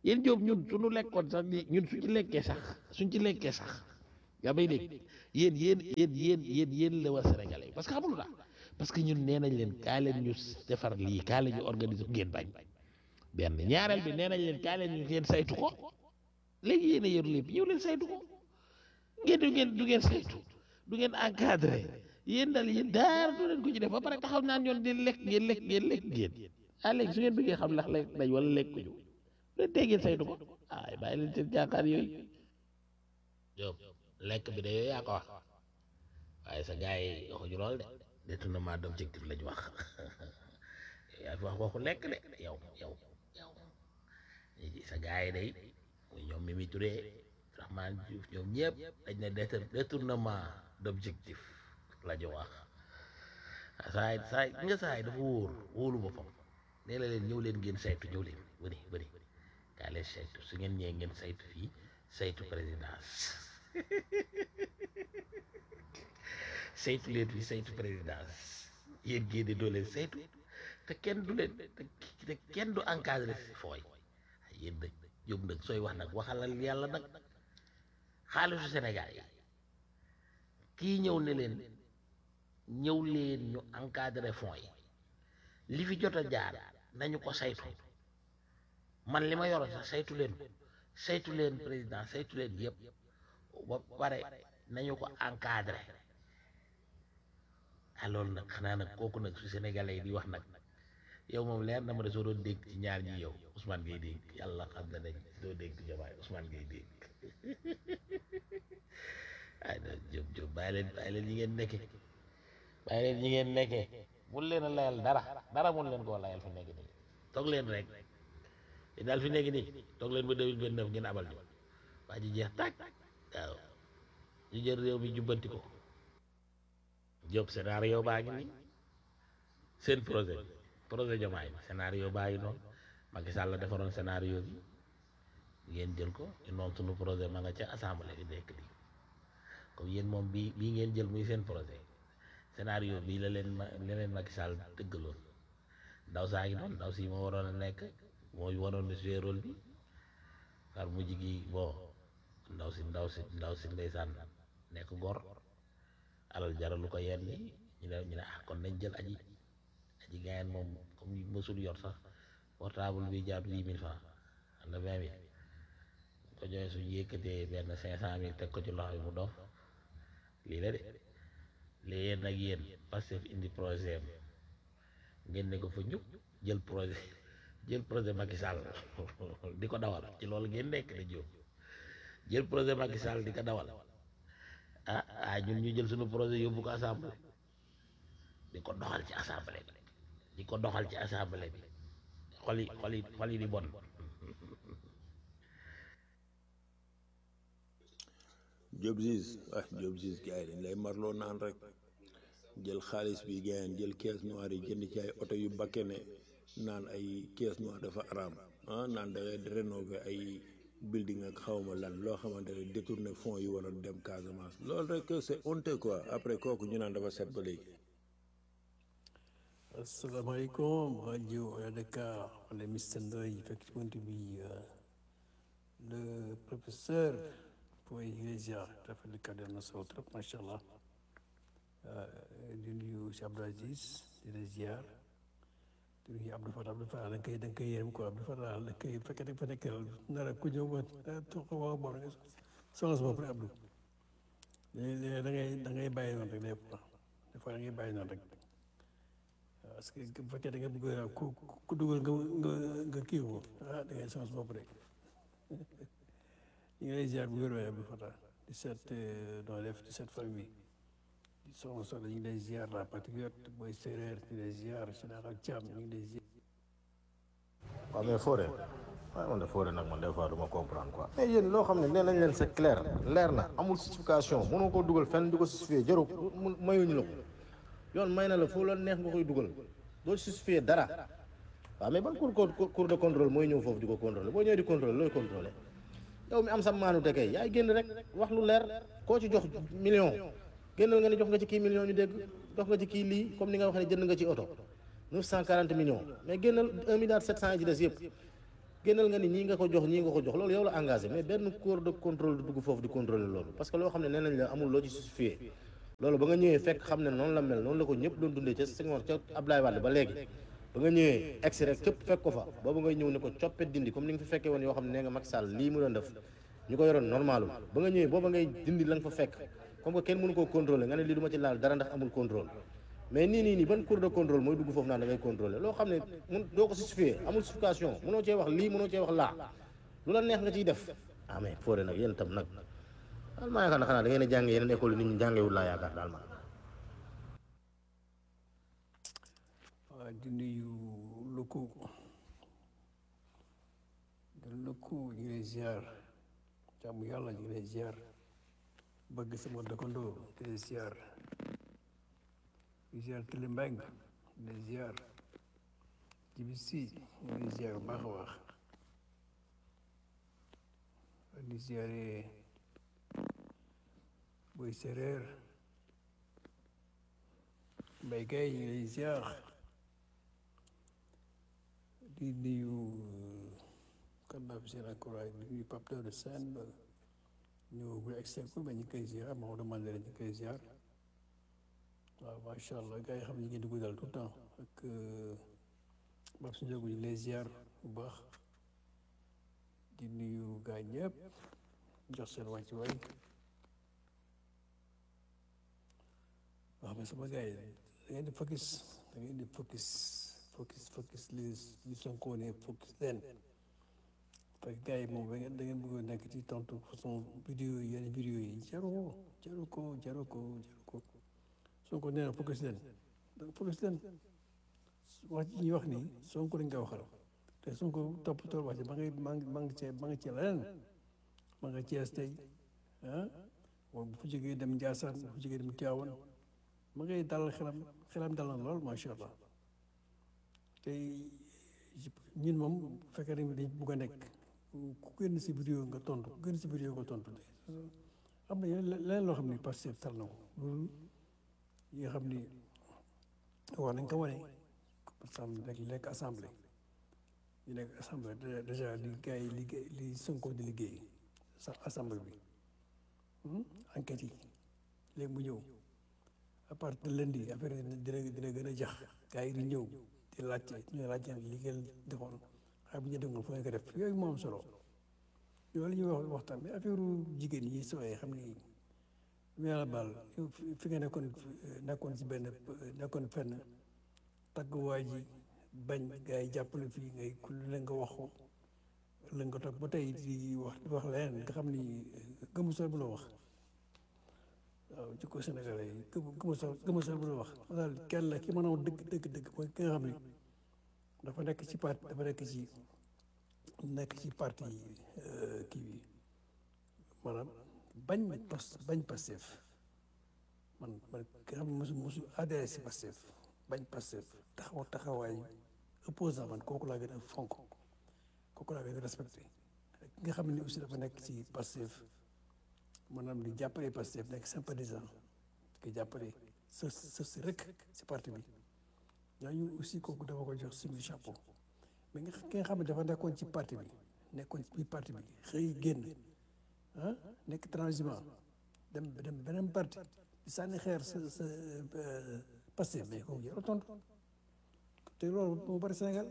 S3: yéen Jóob ñun suñu lekkoon sax di ñun suñ ci lekkee sax suñ ci lekkee sax yaa may dégg yéen yéen yéen yéen yéen yéen la waa sénégalais parce que xamul la parce que ñun nee nañ leen kaa leen ñu defar lii kaa leen ñu organiser ngeen bañ benn ñaareel bi nee nañ leen kaa leen ñu ngeen saytu ko léegi yéen a yor lépp ñëw leen saytu ko ngeen du ngeen du ngeen saytu du ngeen encadré yéen daal yéen daara du leen ko ci def ba pare taxaw naan ñoon di lekk ngeen lekk ngeen lekk ngeen ah léegi su ngeen bëggee xam ndax lekk nañ wala lekk ko ñu leen tey ngeen saytu ko ay bàyyi leen seen jaakaar yooyu Jóob lekk bi de yooyu yaa ko wax waaye sa gars yi waxuñu lool de détournement d'objectif lañ wax yaa fi wax waxu lekk de yow yow yow sa gars yi day muy ñoom Mimi Touré Rahman Diouf ñoom ñëpp dañ ne détour- détournement d'objectif la ñu wax saay saay nga saay dafa wóor wóolu boppam nee la leen ñëw leen ngeen saytu ñëw leen bëri bëri kaa leen saytu su ngeen ñëwee ngeen saytu fii saytu présidence saytu leen fii saytu présidence yéen génne doo leen saytu te kenn du leen te te kenn du encadré si fooy yéen nag jóg nag sooy wax nag waxalal yàlla nag xaalisu Sénégal yi kii ñëw ne leen ñëw leen ñu encadré fonds yi li fi jot a jaar nañu ko saytu man li ma yoroon sax saytu leen ko saytu leen président saytu leen yëpp ba pare nañu ko encadré ah loolu nag xanaa nag kooku nag su sénégalais yi di wax nag yow moom leer na ma de soo doon dégg ci ñaar ñi yow Ousmane ngay dégg yàlla xam na nañ doo dégg Diomaye Ousmane ngay dégg ay na Diop Diop bàyyi leen bàyyi leen ñi ngeen nekke bàyyi leen ñi ngeen nekkee mun leen a layal dara dara mun leen koo layal fi nekk nii toog leen rek te daal fi nekk nii toog leen ba 2029 ngeen abal ñu waa ji jeex tàkk waaw ñu jël réew mi jubbanti ko Diop scénario baa ngi nii seen projet bi projet Diomaye bi scénario baa ngi noonu Macky Sall la defaroon scénario bi ngeen jël ko ñu noonu sunu projet ma nga ca assemblée bi nekk nii comme yéen moom bii bii ngeen jël muy seen projet scénario bii la leen ma la leen Macky Sall tëggaloon ndaw saa ngi noonu ndaw si moo waroon a nekk mooy waroon a jouer rôle bi far mujj gi bon ndaw si ndaw si ndaw si ndeysaan nekk gor alal jaralu ko yenn yi ñu ne ñu ne ah kon nañ jël aji aji gaayen moom comme mësul yor sax portable bi jaar huit mille francs am na vingt mille ko joxee suñu yëkkatee benn cinq cent mille teg ko ci loxo bi mu dof lii la de léegi yéen nag yéen Pastef indi projet am ngeen ne ko fa ñuk jël projet jël projet Macky Sall di ko dawal ci loolu ngeen nekk da jóg jël projet Macky Sall di ko dawal ah ah ñun ñu jël suñu projet yóbbu ko assemblée di ko doxal ci assemblée bi di ko doxal ci assemblée bi xol yi xol yi xol yi di bon
S4: Diop Ziz ah Diop Ziz gars yi dañ lay marloo naan rek jël xaalis bi gars yi jël caisse noire yi jënd ci ay oto yu bakkene naan ay caisse noire dafa araam ah naan da ngay rénover ay building ak xawma lan loo xamante ne détourné fonds yi waroon dem Casamance loolu rek c'est honteux quoi après kooku ñu naan dafa set ba léegi.
S6: asalaamaaleykum rajo Dakar wala Mister Ndoye fekk ci bunt bi le professeur Boy Iglesia rafetlu kàddu na solo trop macha allah di nuyu si Abdou Aziz di la ziar di nuyu Abdou Fatah Abdou Fatah da nga koy da nga koy yërëm quoi Abdou Fatah da nga koy fekkee dafa nekk nar a ku ñëw ba toog waa bon soxla sa bopp rek Abdou léeg-léeg da ngay da ngay bàyyi noonu rek des fois des fois da ngay bàyyi noonu rek. parce que bu fekkee da nga bëgg ku ku dugal nga nga nga kii ko ah da ngay chance bopp rek ñu ngi lay ziar bu wér waaye Abdou Fatah di seet noo def di seet famille di soxna soxna ñu ngi lay ziar la patriote booy séeréer ñu ngi lay ziar général Thiam ñu ngi lay ziar.
S5: waaw mais Fodé waaye man de Fodé nag man des fois du ma comprendre quoi. mais yéen loo xam ne nee nañ leen c'est clair leer na amul justification mënoo koo dugal fenn di ko justifier jarul mu mayuñu la ko yoon may na la foo la neex nga koy dugal doo justifier dara waaw mais ban cour cour cour de contrôle mooy ñëw foofu di ko contrôler boo ñëwee di contrôler looy contrôler yow mi am sa maanu te kay yaay génn rek wax lu leer koo ci jox million génnal nga ne jox nga ci kii million ñu dégg jox nga ci kii lii comme ni nga wax ne jënd nga ci oto 940 millions mais génnal 1 milliard 700 yi ci des yëpp génnal nga ni ñii nga ko jox ñii nga ko jox loolu yow la engagé mais benn corps de contrôle du dugg foofu di contrôler loolu parce que loo xam ne nee nañ la amul loo ci justifié loolu ba nga ñëwee fekk xam ne noonu la mel noonu la ko ñëpp doon dundee ca Senghor ca Abdoulaye Wade ba léegi ba nga ñëwee egsi rek képp fekk ko fa boobu ngay ñëw ne ko coppet dindi comme ni nga fi fekkee woon yoo xam ne nee nga Macky Sall lii mu doon def ñu ko yoroon normalul ba nga ñëwee booba ngay dindi la nga fa fekk comme que kenn mënu koo contrôler nga ne lii du ma ci laal dara ndax amul contrôle mais nii nii nii ban cours de contrôle mooy dugg foofu naan da ngay contrôler loo xam ne mun doo ko justifier amul justification mënoo cee wax lii mënoo cee wax laa lu la neex nga ciy def ah mais foore nag yéen tam nag daal maa yaakaar na xanaa da ngeen a jàng yeneen école yi nit ñi jàngewul laa yaakaar daal ma
S6: waaw di nuyu lëkku di lëkku ñu ngi lay ziar jàmm yàlla ñu ngi lay ziar bëgg sama dëkkandoo di lay ziar di ziar Télé Mbeng di lay ziar Jibi Si ñu ngi lay ziar bu baax a baax di ziare Boy Séréer Mbay Gay ñu ngi lay ziar di nuyu kan naa fi seen encourage di nuyu Pape Daouda Sène ñu bu exeku mais ñu ngi koy ziar Maodo Mandela ñu ngi koy ziar waaw macha allah gars yi xam ne ñu ngi dugg daal tout le temps ak Babou Ndiaye ñu ngi lay ziar bu baax di nuyu gars ñëpp jox seen wàccuwaay waaw mais sama gars yi da ngeen di focus da ngeen di focus focus focus li li Sonko ne focus leen parce que gars yi moom da ngeen da ngeen bëgg a nekk ci tontu façon vidéo yi yenn vidéo yi jaru ko jaru ko jaru ko jaru ko Sonko nee na focus leen da focus leen wax ji ñuy wax nii Sonko lañ koy waxal te Sonko toppatoo wax ji ma ngi ma ngi ma ngi cee ma ngi cee leneen ma nga Cees tey ah bu fu jógee dem Ndiassane bu fu jógee dem Tivaouane ma ngay dalal xelam xelam dal na lool macha allah tey ñun moom bu fekkee dañ dañ bugg a nekk ku génn si vidéo nga tontu ku génn si vidéo nga tontu am na yeneen leneen loo xam ni Pastef tal na ko loolu yi nga xam ni war nañ ko wane par exemple nekk nekk assemblée ñu nekk assemblée déjà li gars yi liggéey li Sonko di liggéey sa assemblée bi enquête yi léegi mu ñëw à partir de lundi affaire yi dina dina gën a jax gars yi di ñëw di laajte ñu laajte li ngeen defoon xay bu ñu defoon foo ngeen ko def yooyu moo am solo yooyu la ñuy wax waxtaan mais affaire jigéen yi soo xam ni mu yàlla baal fi nga nekkoon nekkoon si benn nekkoon fenn tagg waa ji bañ gars yi jàppale fii ngay ku la nga wax ko la nga toog ba tey di wax di wax leneen nga xam ni gëmu sol bu la wax waaw jikko sénégalais yi gëmu gëmu sol gëmu sol bu la wax daal kenn la ki mën a wax dëgg dëgg dëgg mooy ki nga xam ni dafa nekk ci parti dafa nekk ci nekk ci parti kii bi maanaam bañ pas bañ Pastef man man ki nga xam ne mosu mosu adhéré si Pastef bañ Pastef taxaw taxawaay opposant man kooku laa gën a fonk kooku laa gën a respecté ki nga xam ne aussi dafa nekk ci Pastef maanaam di jàppale Pastef nekk sympathisant ki jàppale sës sës rek si parti bi ñooñu aussi kooku dafa ko jox suñu chapeau mais nga ki nga xam ne dafa nekkoon ci parti bi nekkoon ci biir parti bi xëy génn ah nekk transhumant dem dem beneen parti di sànni xeer sa sa Pastef mais kooku jarul tontu te loolu moo bëri Sénégal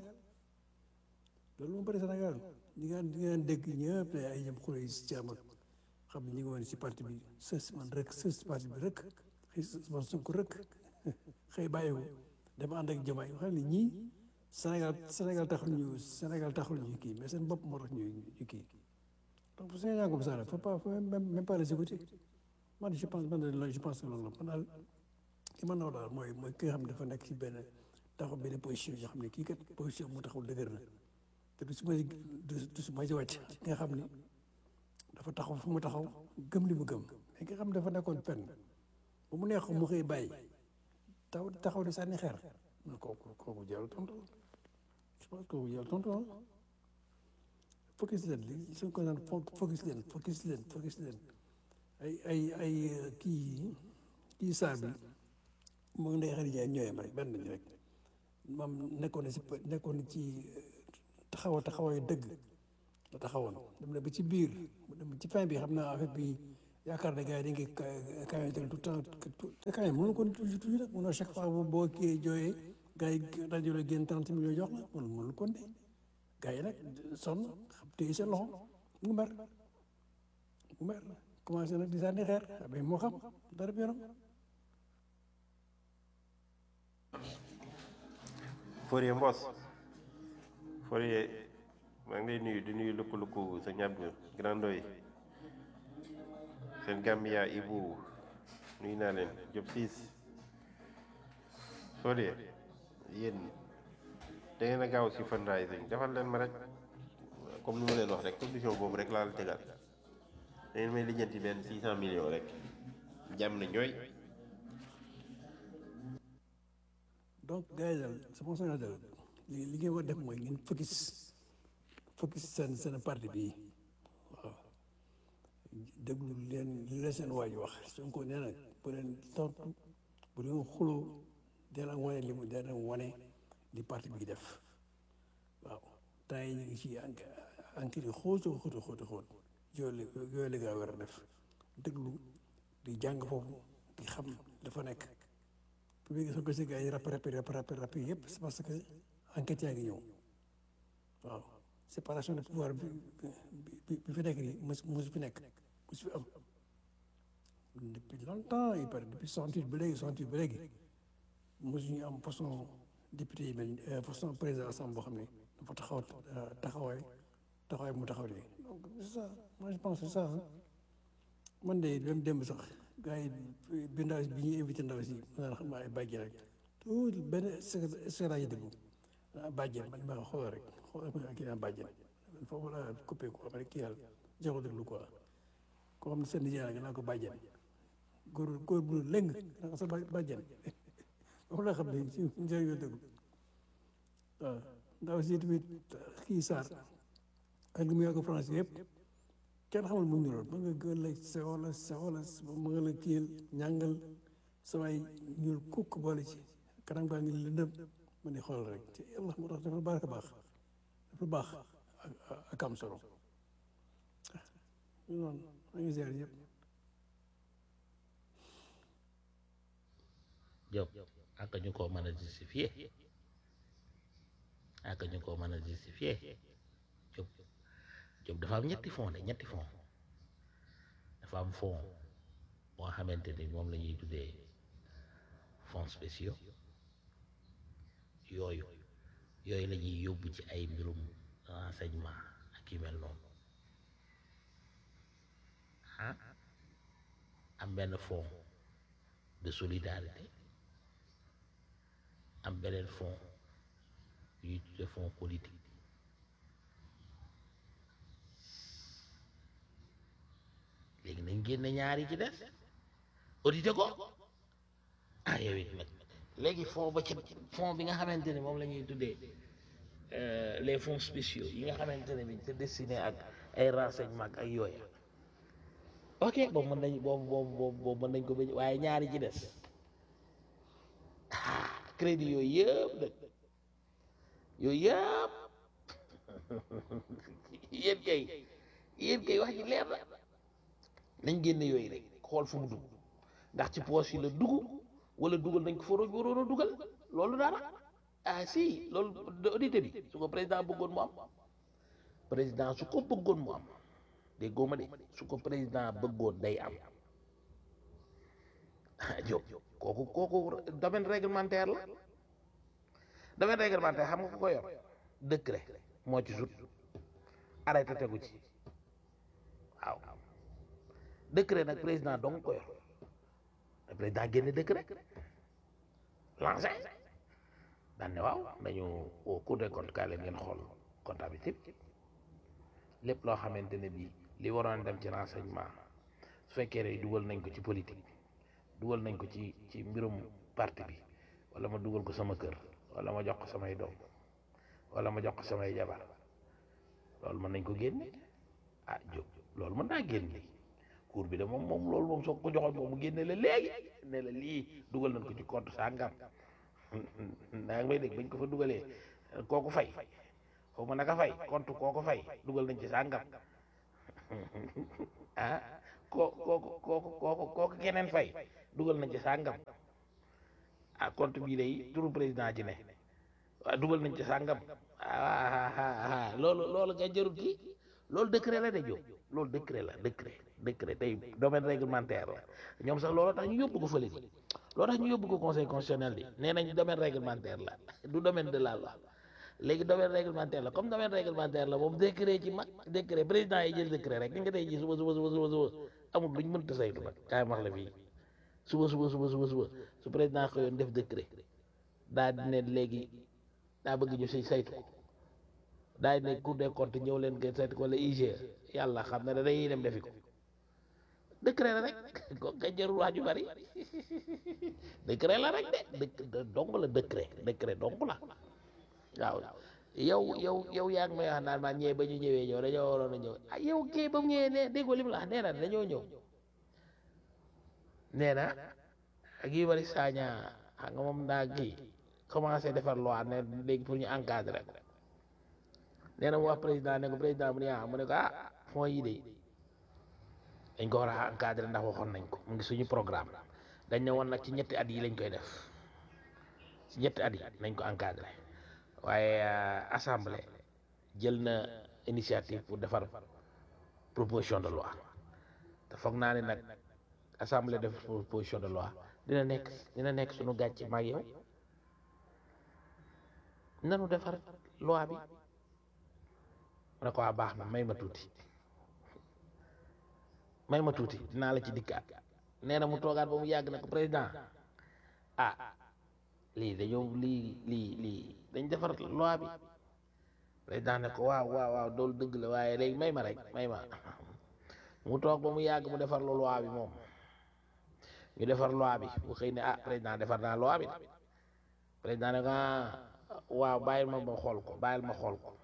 S6: loolu moo bëri Sénégal ñi nga ñi nga dégg ñëpp ne ay ñoom xule yi si caam ak xam ne ñu ngi woon si parti bi sës man rek sës si parti bi rek xëy man Sonko rek xëy bàyyi ko dama ànd ak jamaay xam ne ñii Sénégal Sénégal taxul ñu Sénégal taxul ñu kii mais seen bopp moo tax ñu ñu kii donc bu Sénégal comme ça faut pas faut même même pas les écouter man je pense man je pense que loolu la man daal ki ma naw daal mooy mooy ki nga xam ne dafa nekk ci benn taxaw benn position yoo xam ne kii kat position mu taxaw dëgër na te du su ma du su ma ci wàcc ki nga xam ni dafa taxaw fu mu taxaw gëm li mu gëm mais ki nga xam ne dafa nekkoon fenn bu mu neex mu xëy bàyyi taw taxaw di sànni xeer man kooku kooku jarul tontu je pense kooku jarul tontu ah focus leen li suñ ko naan focus leen focus leen focus leen ay ay ay kii kii saa bi moom Ndeye Khady Ndiaye ñooyam rek benn lañ rek moom nekkoon na si nekkoon ci taxawa taxawaayu dëgg la taxawoon dem na ba ci biir mu dem ci fin bi xam naa affaire bi yaakaar ne gars yi dañ koy kaay tout le temps te kaay mënu ko toujours toujours rek mënoo chaque fois boo boo kii jooyee gars yi rajo la génn trente millions jox la mënu mënu ko ne gars yi nag sonn xam téye seen loxo mu mer mu mer commencé nag di sànni xeer mais moo xam dara bi yoonam
S7: Fourier Mbos Fourier maa ngi lay nuyu di nuyu lukku-lukku sa ñàbb grandoy seen Gambia Ibu nuyu naa leen Diop siis Fourier yéen da ngeen a gaaw si fundraising defal leen ma rek comme ni ma leen wax rek condition boobu rek laa la tegal da ngeen may lijjanti benn six cent millions rek jàmm na ñooy
S6: donc gars yi daal c'est bon ça daal li li ngeen war def mooy ngeen focus focus seen seen parti bi waaw déglu leen li la seen waaj wax Sonko nee na bu leen tontu bu leen xuloo dee leen wane li mu dee leen wane li parti bi def waaw temps yi ñu ngi ci enquête yi xóotu xóotu xóotu xóot yooyu la yooyu la gaa war a def déglu di jàng foofu di xam dafa nekk bu léegi soo ko si gars yi rap rap rap rap rap yëpp c'est parce que enquête yaa ngi ñëw waaw séparation de pouvoir bi bi bi fi nekk nii mos mos fi nekk mos fi am depuis longtemps il paraît depuis soixante-huit ba léegi soixante-huit ba léegi mosuñu am façon député yi mel façon président assemblée boo xam ne dafa taxaw taxawaay taxawaay mu taxaw nii donc c'est ça moi je pense c'est ça man de même démb sax gars yi bi ndaw bi ñuy invité ndaw si ma naan xam naa ay bàjjen rek tout benn secrétaire yi déglu ah bàjjen man ma xool rek xool ma kii naa bàjjen foofu la coupé ko xam ne kii yàlla jox ko déglu quoi koo xam ne seen nijaay nga naa ko bàjjen góor góor bu lëng naa ko sa bàjjen foofu la xam ne si njëriñ yoo déglu waaw ndaw si tamit kii Sarr ak li mu yàgg France yëpp kenn xamul mu ñuul mën nga gën la sewo la sewo la mën nga la kiyal ñàngal samay ñuul kukk boole ci kanam baa ngi lëndëm ma ne xool rek ci yàlla moo tax dafa baax a baax dafa baax ak am solo ñu noonu ma ngi ziar yëpp
S3: Diop ak ñu ko mën a justifier ak ñu ko mën a justifier Diop Diop dafa am ñetti fond de ñetti fond dafa am fond boo xamante ni moom la ñuy tuddee fonds spéciaux yooyu yooyu la ñuy yóbbu ci ay mbirum renseignement ak yu mel noonu ah am benn fonds de solidarité am beneen fonds yuy tuddee fonds politique léegi nañ génne ñaari ci des audité ko ah yow it nag léegi fonds ba ci fonds bi nga xamante ne moom la ñuy tuddee les fonds spéciaux yi nga xamante ne bi c'est destiné ak ay renseignement ak ay yooya ok boobu mën nañ boobu boobu boobu boobu mën nañ ko ba waaye ñaari ci des ah crédit yooyu yëpp nag yooyu yëpp yéen kay yéen kay wax ji leer na nañ génne yooyu rek xool fu mu dugg ndax ci poche yi la dugg wala dugal nañ ko fa waroon a dugal loolu dara ah si loolu audité bi su ko président bëggoon mu am président su ko bëggoon mu am déggoo ma de su ko président bëggoon day am ah Diop kooku kooku domaine réglementaire la domaine réglementaire xam nga ko ko yor décret moo ci sut arrêté tegu ci waaw décret nag président dong ko yor président génne décret lancé daan ne waaw nañu au cour des comptes kaay leen ngeen xool comptabilité bi lépp loo xamante ne bii li waroon dem ci renseignement su fekkee ne dugal nañ ko ci politique dugal nañ ko ci ci mbirum parti bi wala ma dugal ko sama kër wala ma jox ko samay doom wala ma jox ko samay jabar loolu mën nañ ko génne ah Diop loolu mën naa génne cour bi de moom moom loolu moom soo ko joxoon moom mu génne la léegi ne la lii dugal nañ ko ci compte sàngam naa ngi may dégg bañ ko fa dugalee kooku fay xaw ma naka fay compte koo ko fay dugal nañ ci sàngam ah koo kooku kooku kooku kooku keneen fay dugal nañ ci sàngam ah compte bii day turu président ci ne waaw dugal nañ ci sàngam ah loolu loolu nga jarul kii loolu décret la de jóg loolu décret la décret décret tey domaine réglementaire la ñoom sax loolu tax ñu yóbbu ko fële ji loolu tax ñu yóbbu ko conseil constitutionnel bi nee nañ domaine réglementaire la du domaine de la loi léegi domaine réglementaire la comme domaine réglementaire la moom décret ci mag décret président yi jël décret rek ni nga tey ji suba suba suba suba suba amul luñ mënta saytu nag kaay max la fii suba suba suba suba suba su président xëyoon def décret daa di ne léegi daa bëgg ñu si saytu ko daa di ne cour des comptes ñëw leen ngeen saytu ko wala IGE yàlla xam na ne dañuy dem defi ko décret la rek ko nga jarul wax ju bari décret la rek de dëkk dong la décret décret dong la waaw yow yow yow yaa ngi may wax naan maa ñëwee ba ñu ñëwee ñëw dañoo waroon a ñëw ah yow kii ba mu ñëwee ne déggoo li mu la wax nee na dañoo ñëw nee na ak yu bari saaña xam nga moom daa kii commencé defar loi ne léegi pour ñu encadrer ko nee na mu wax président ne ko président mu ne ah mu ne ko ah fonds yi de dañ ko war a encadrer ndax waxoon nañ ko mu ngi suñu programme dañ ne woon nag ci ñetti at yi lañ koy def ci ñetti at yi nañ ko encadrer waaye assemblée jël na initiative pour defar proposition de loi te foog naa ne nag assemblée def proposition de loi dina nekk dina nekk suñu gàcce maag yow nanu defar loi bi mu ne ko waa baax na may ma tuuti may ma tuuti dinaa la ci dikkaat nee na mu toogaat ba mu yàgg na ko président ah lii dañoo lii lii lii dañ defar loi bi président ne ko waaw waaw waaw doolu dëgg la waaye léegi may ma rek may ma mu toog ba mu yàgg mu defar lu loi bi moom ñu defar loi bi bu xëy ne ah président defar naa loi bi président ne ko ah waaw bàyyil ma ma xool ko bàyyil ma xool ko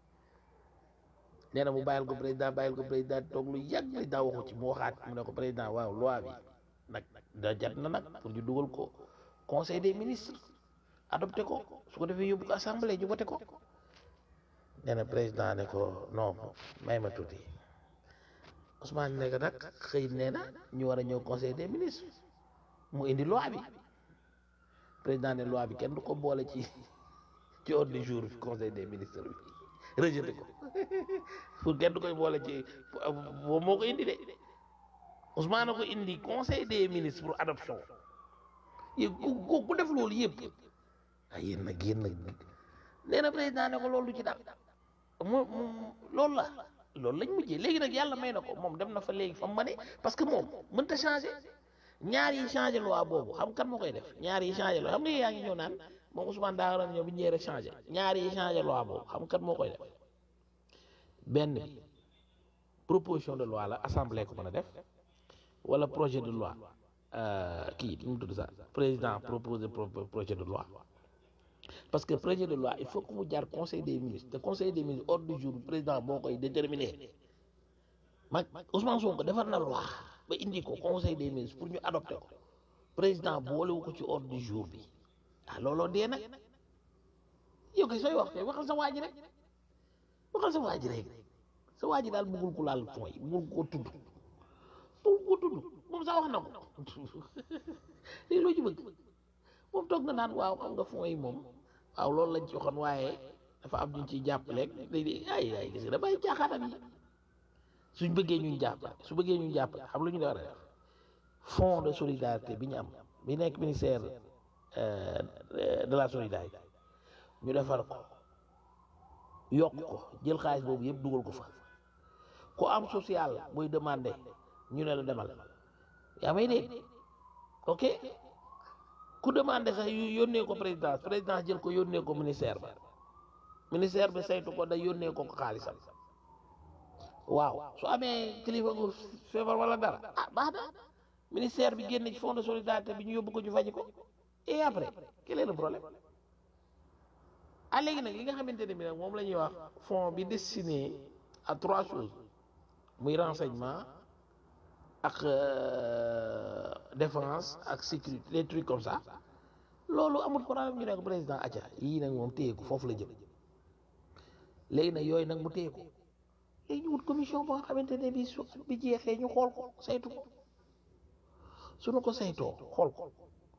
S3: nee na mu bàyyil ko président bàyyil ko président toog lu yàgg li daa waxu ci mu waxaat mu ne ko président waaw loi bi nag da jat na nag pour ñu dugal ko conseil des ministres adopté ko su ko defee yóbbu ko assemblée ñu voté ko nee na président ne ko non may ma tuuti Ousmane ne ko nag xëy nee na ñu war a ñëw conseil des ministres mu indi loi bi président ne loi bi kenn du ko boole ci ci ordre du jour bi conseil des ministres bi rejeté ko pour kenn du koy boole ci boobu moo ko indi de Ousmane ko indi conseil des ministres pour adoption yéen ku ku def loolu yëpp ah yéen nag yéen nag nee na président ne ko loolu du ci dal mu mu loolu la loolu lañ mujjee léegi nag yàlla may na ko moom dem na fa léegi fa mu ne parce que moom mënta changé ñaar yi changé loi boobu xam kan moo koy def ñaar yi changé loi xam nga yaa ngi ñëw naan moom Ousmane daa waroon ñëw bi ñëwee rek changé ñaar yi changé loi boobu xam kan moo koy def benn bi proposition de loi la assemblée ko mën a def wala projet de loi kii nu mu tudd sax président proposé projet de loi parce que projet de loi il faut que mu jaar conseil des ministres te conseil des ministres ordre du jour président boo koy déterminer mag Ousmane Sonko defar na loi ba indi ko conseil des ministres pour ñu adopter ko président boolewu ko ci ordre du jour bi ah looloo dee nag yow kay sooy wax kay waxal sa waa ji rek waxal sa waa ji rek sa waa ji daal bëggul ko laal fond yi bëggul ko tudd bëggul ko tudd moom sax wax na ko léegi loo ci bëgg moom toog na naan waaw xam nga fond yi moom waaw loolu lañ ci waxoon waaye dafa am ñu ciy jàppale léegi ay ay gis nga damay caaxaanam yi suñ bëggee ñun jàppale su bëggee ñun jàppale xam lu ñu war a def fonds de solidarité bi ñu am bi nekk ministère de la solidarité ñu defar ko yokk ko jël xaalis boobu yëpp dugal ko fa ku am social buy demandé ñu ne la demal yaa may dégg ok ku demandé sax yu yónnee ko présidence présidence jël ko yónnee ko ministère ba ministère bi saytu ko da yónnee ko ko xaalisam waaw su amee kilifa gu feebar wala dara ah baax na ministère bi génne ci fonds de solidarité bi ñu yóbbu ko ñu faji ko et après quel est le problème ah léegi nag li nga xamante ne bi nag moom la ñuy wax fonds bi destiné à trois choses muy renseignement ak défense ak sécurité des trucs comme ça loolu amul problème ñu ne ko président acca yii nag moom téye ko foofu la jëm léegi nag yooyu nag mu téye ko léegi ñu wut commission boo xamante ne bii su bi jeexee ñu xool ko saytu ko suñu ko saytoo xool ko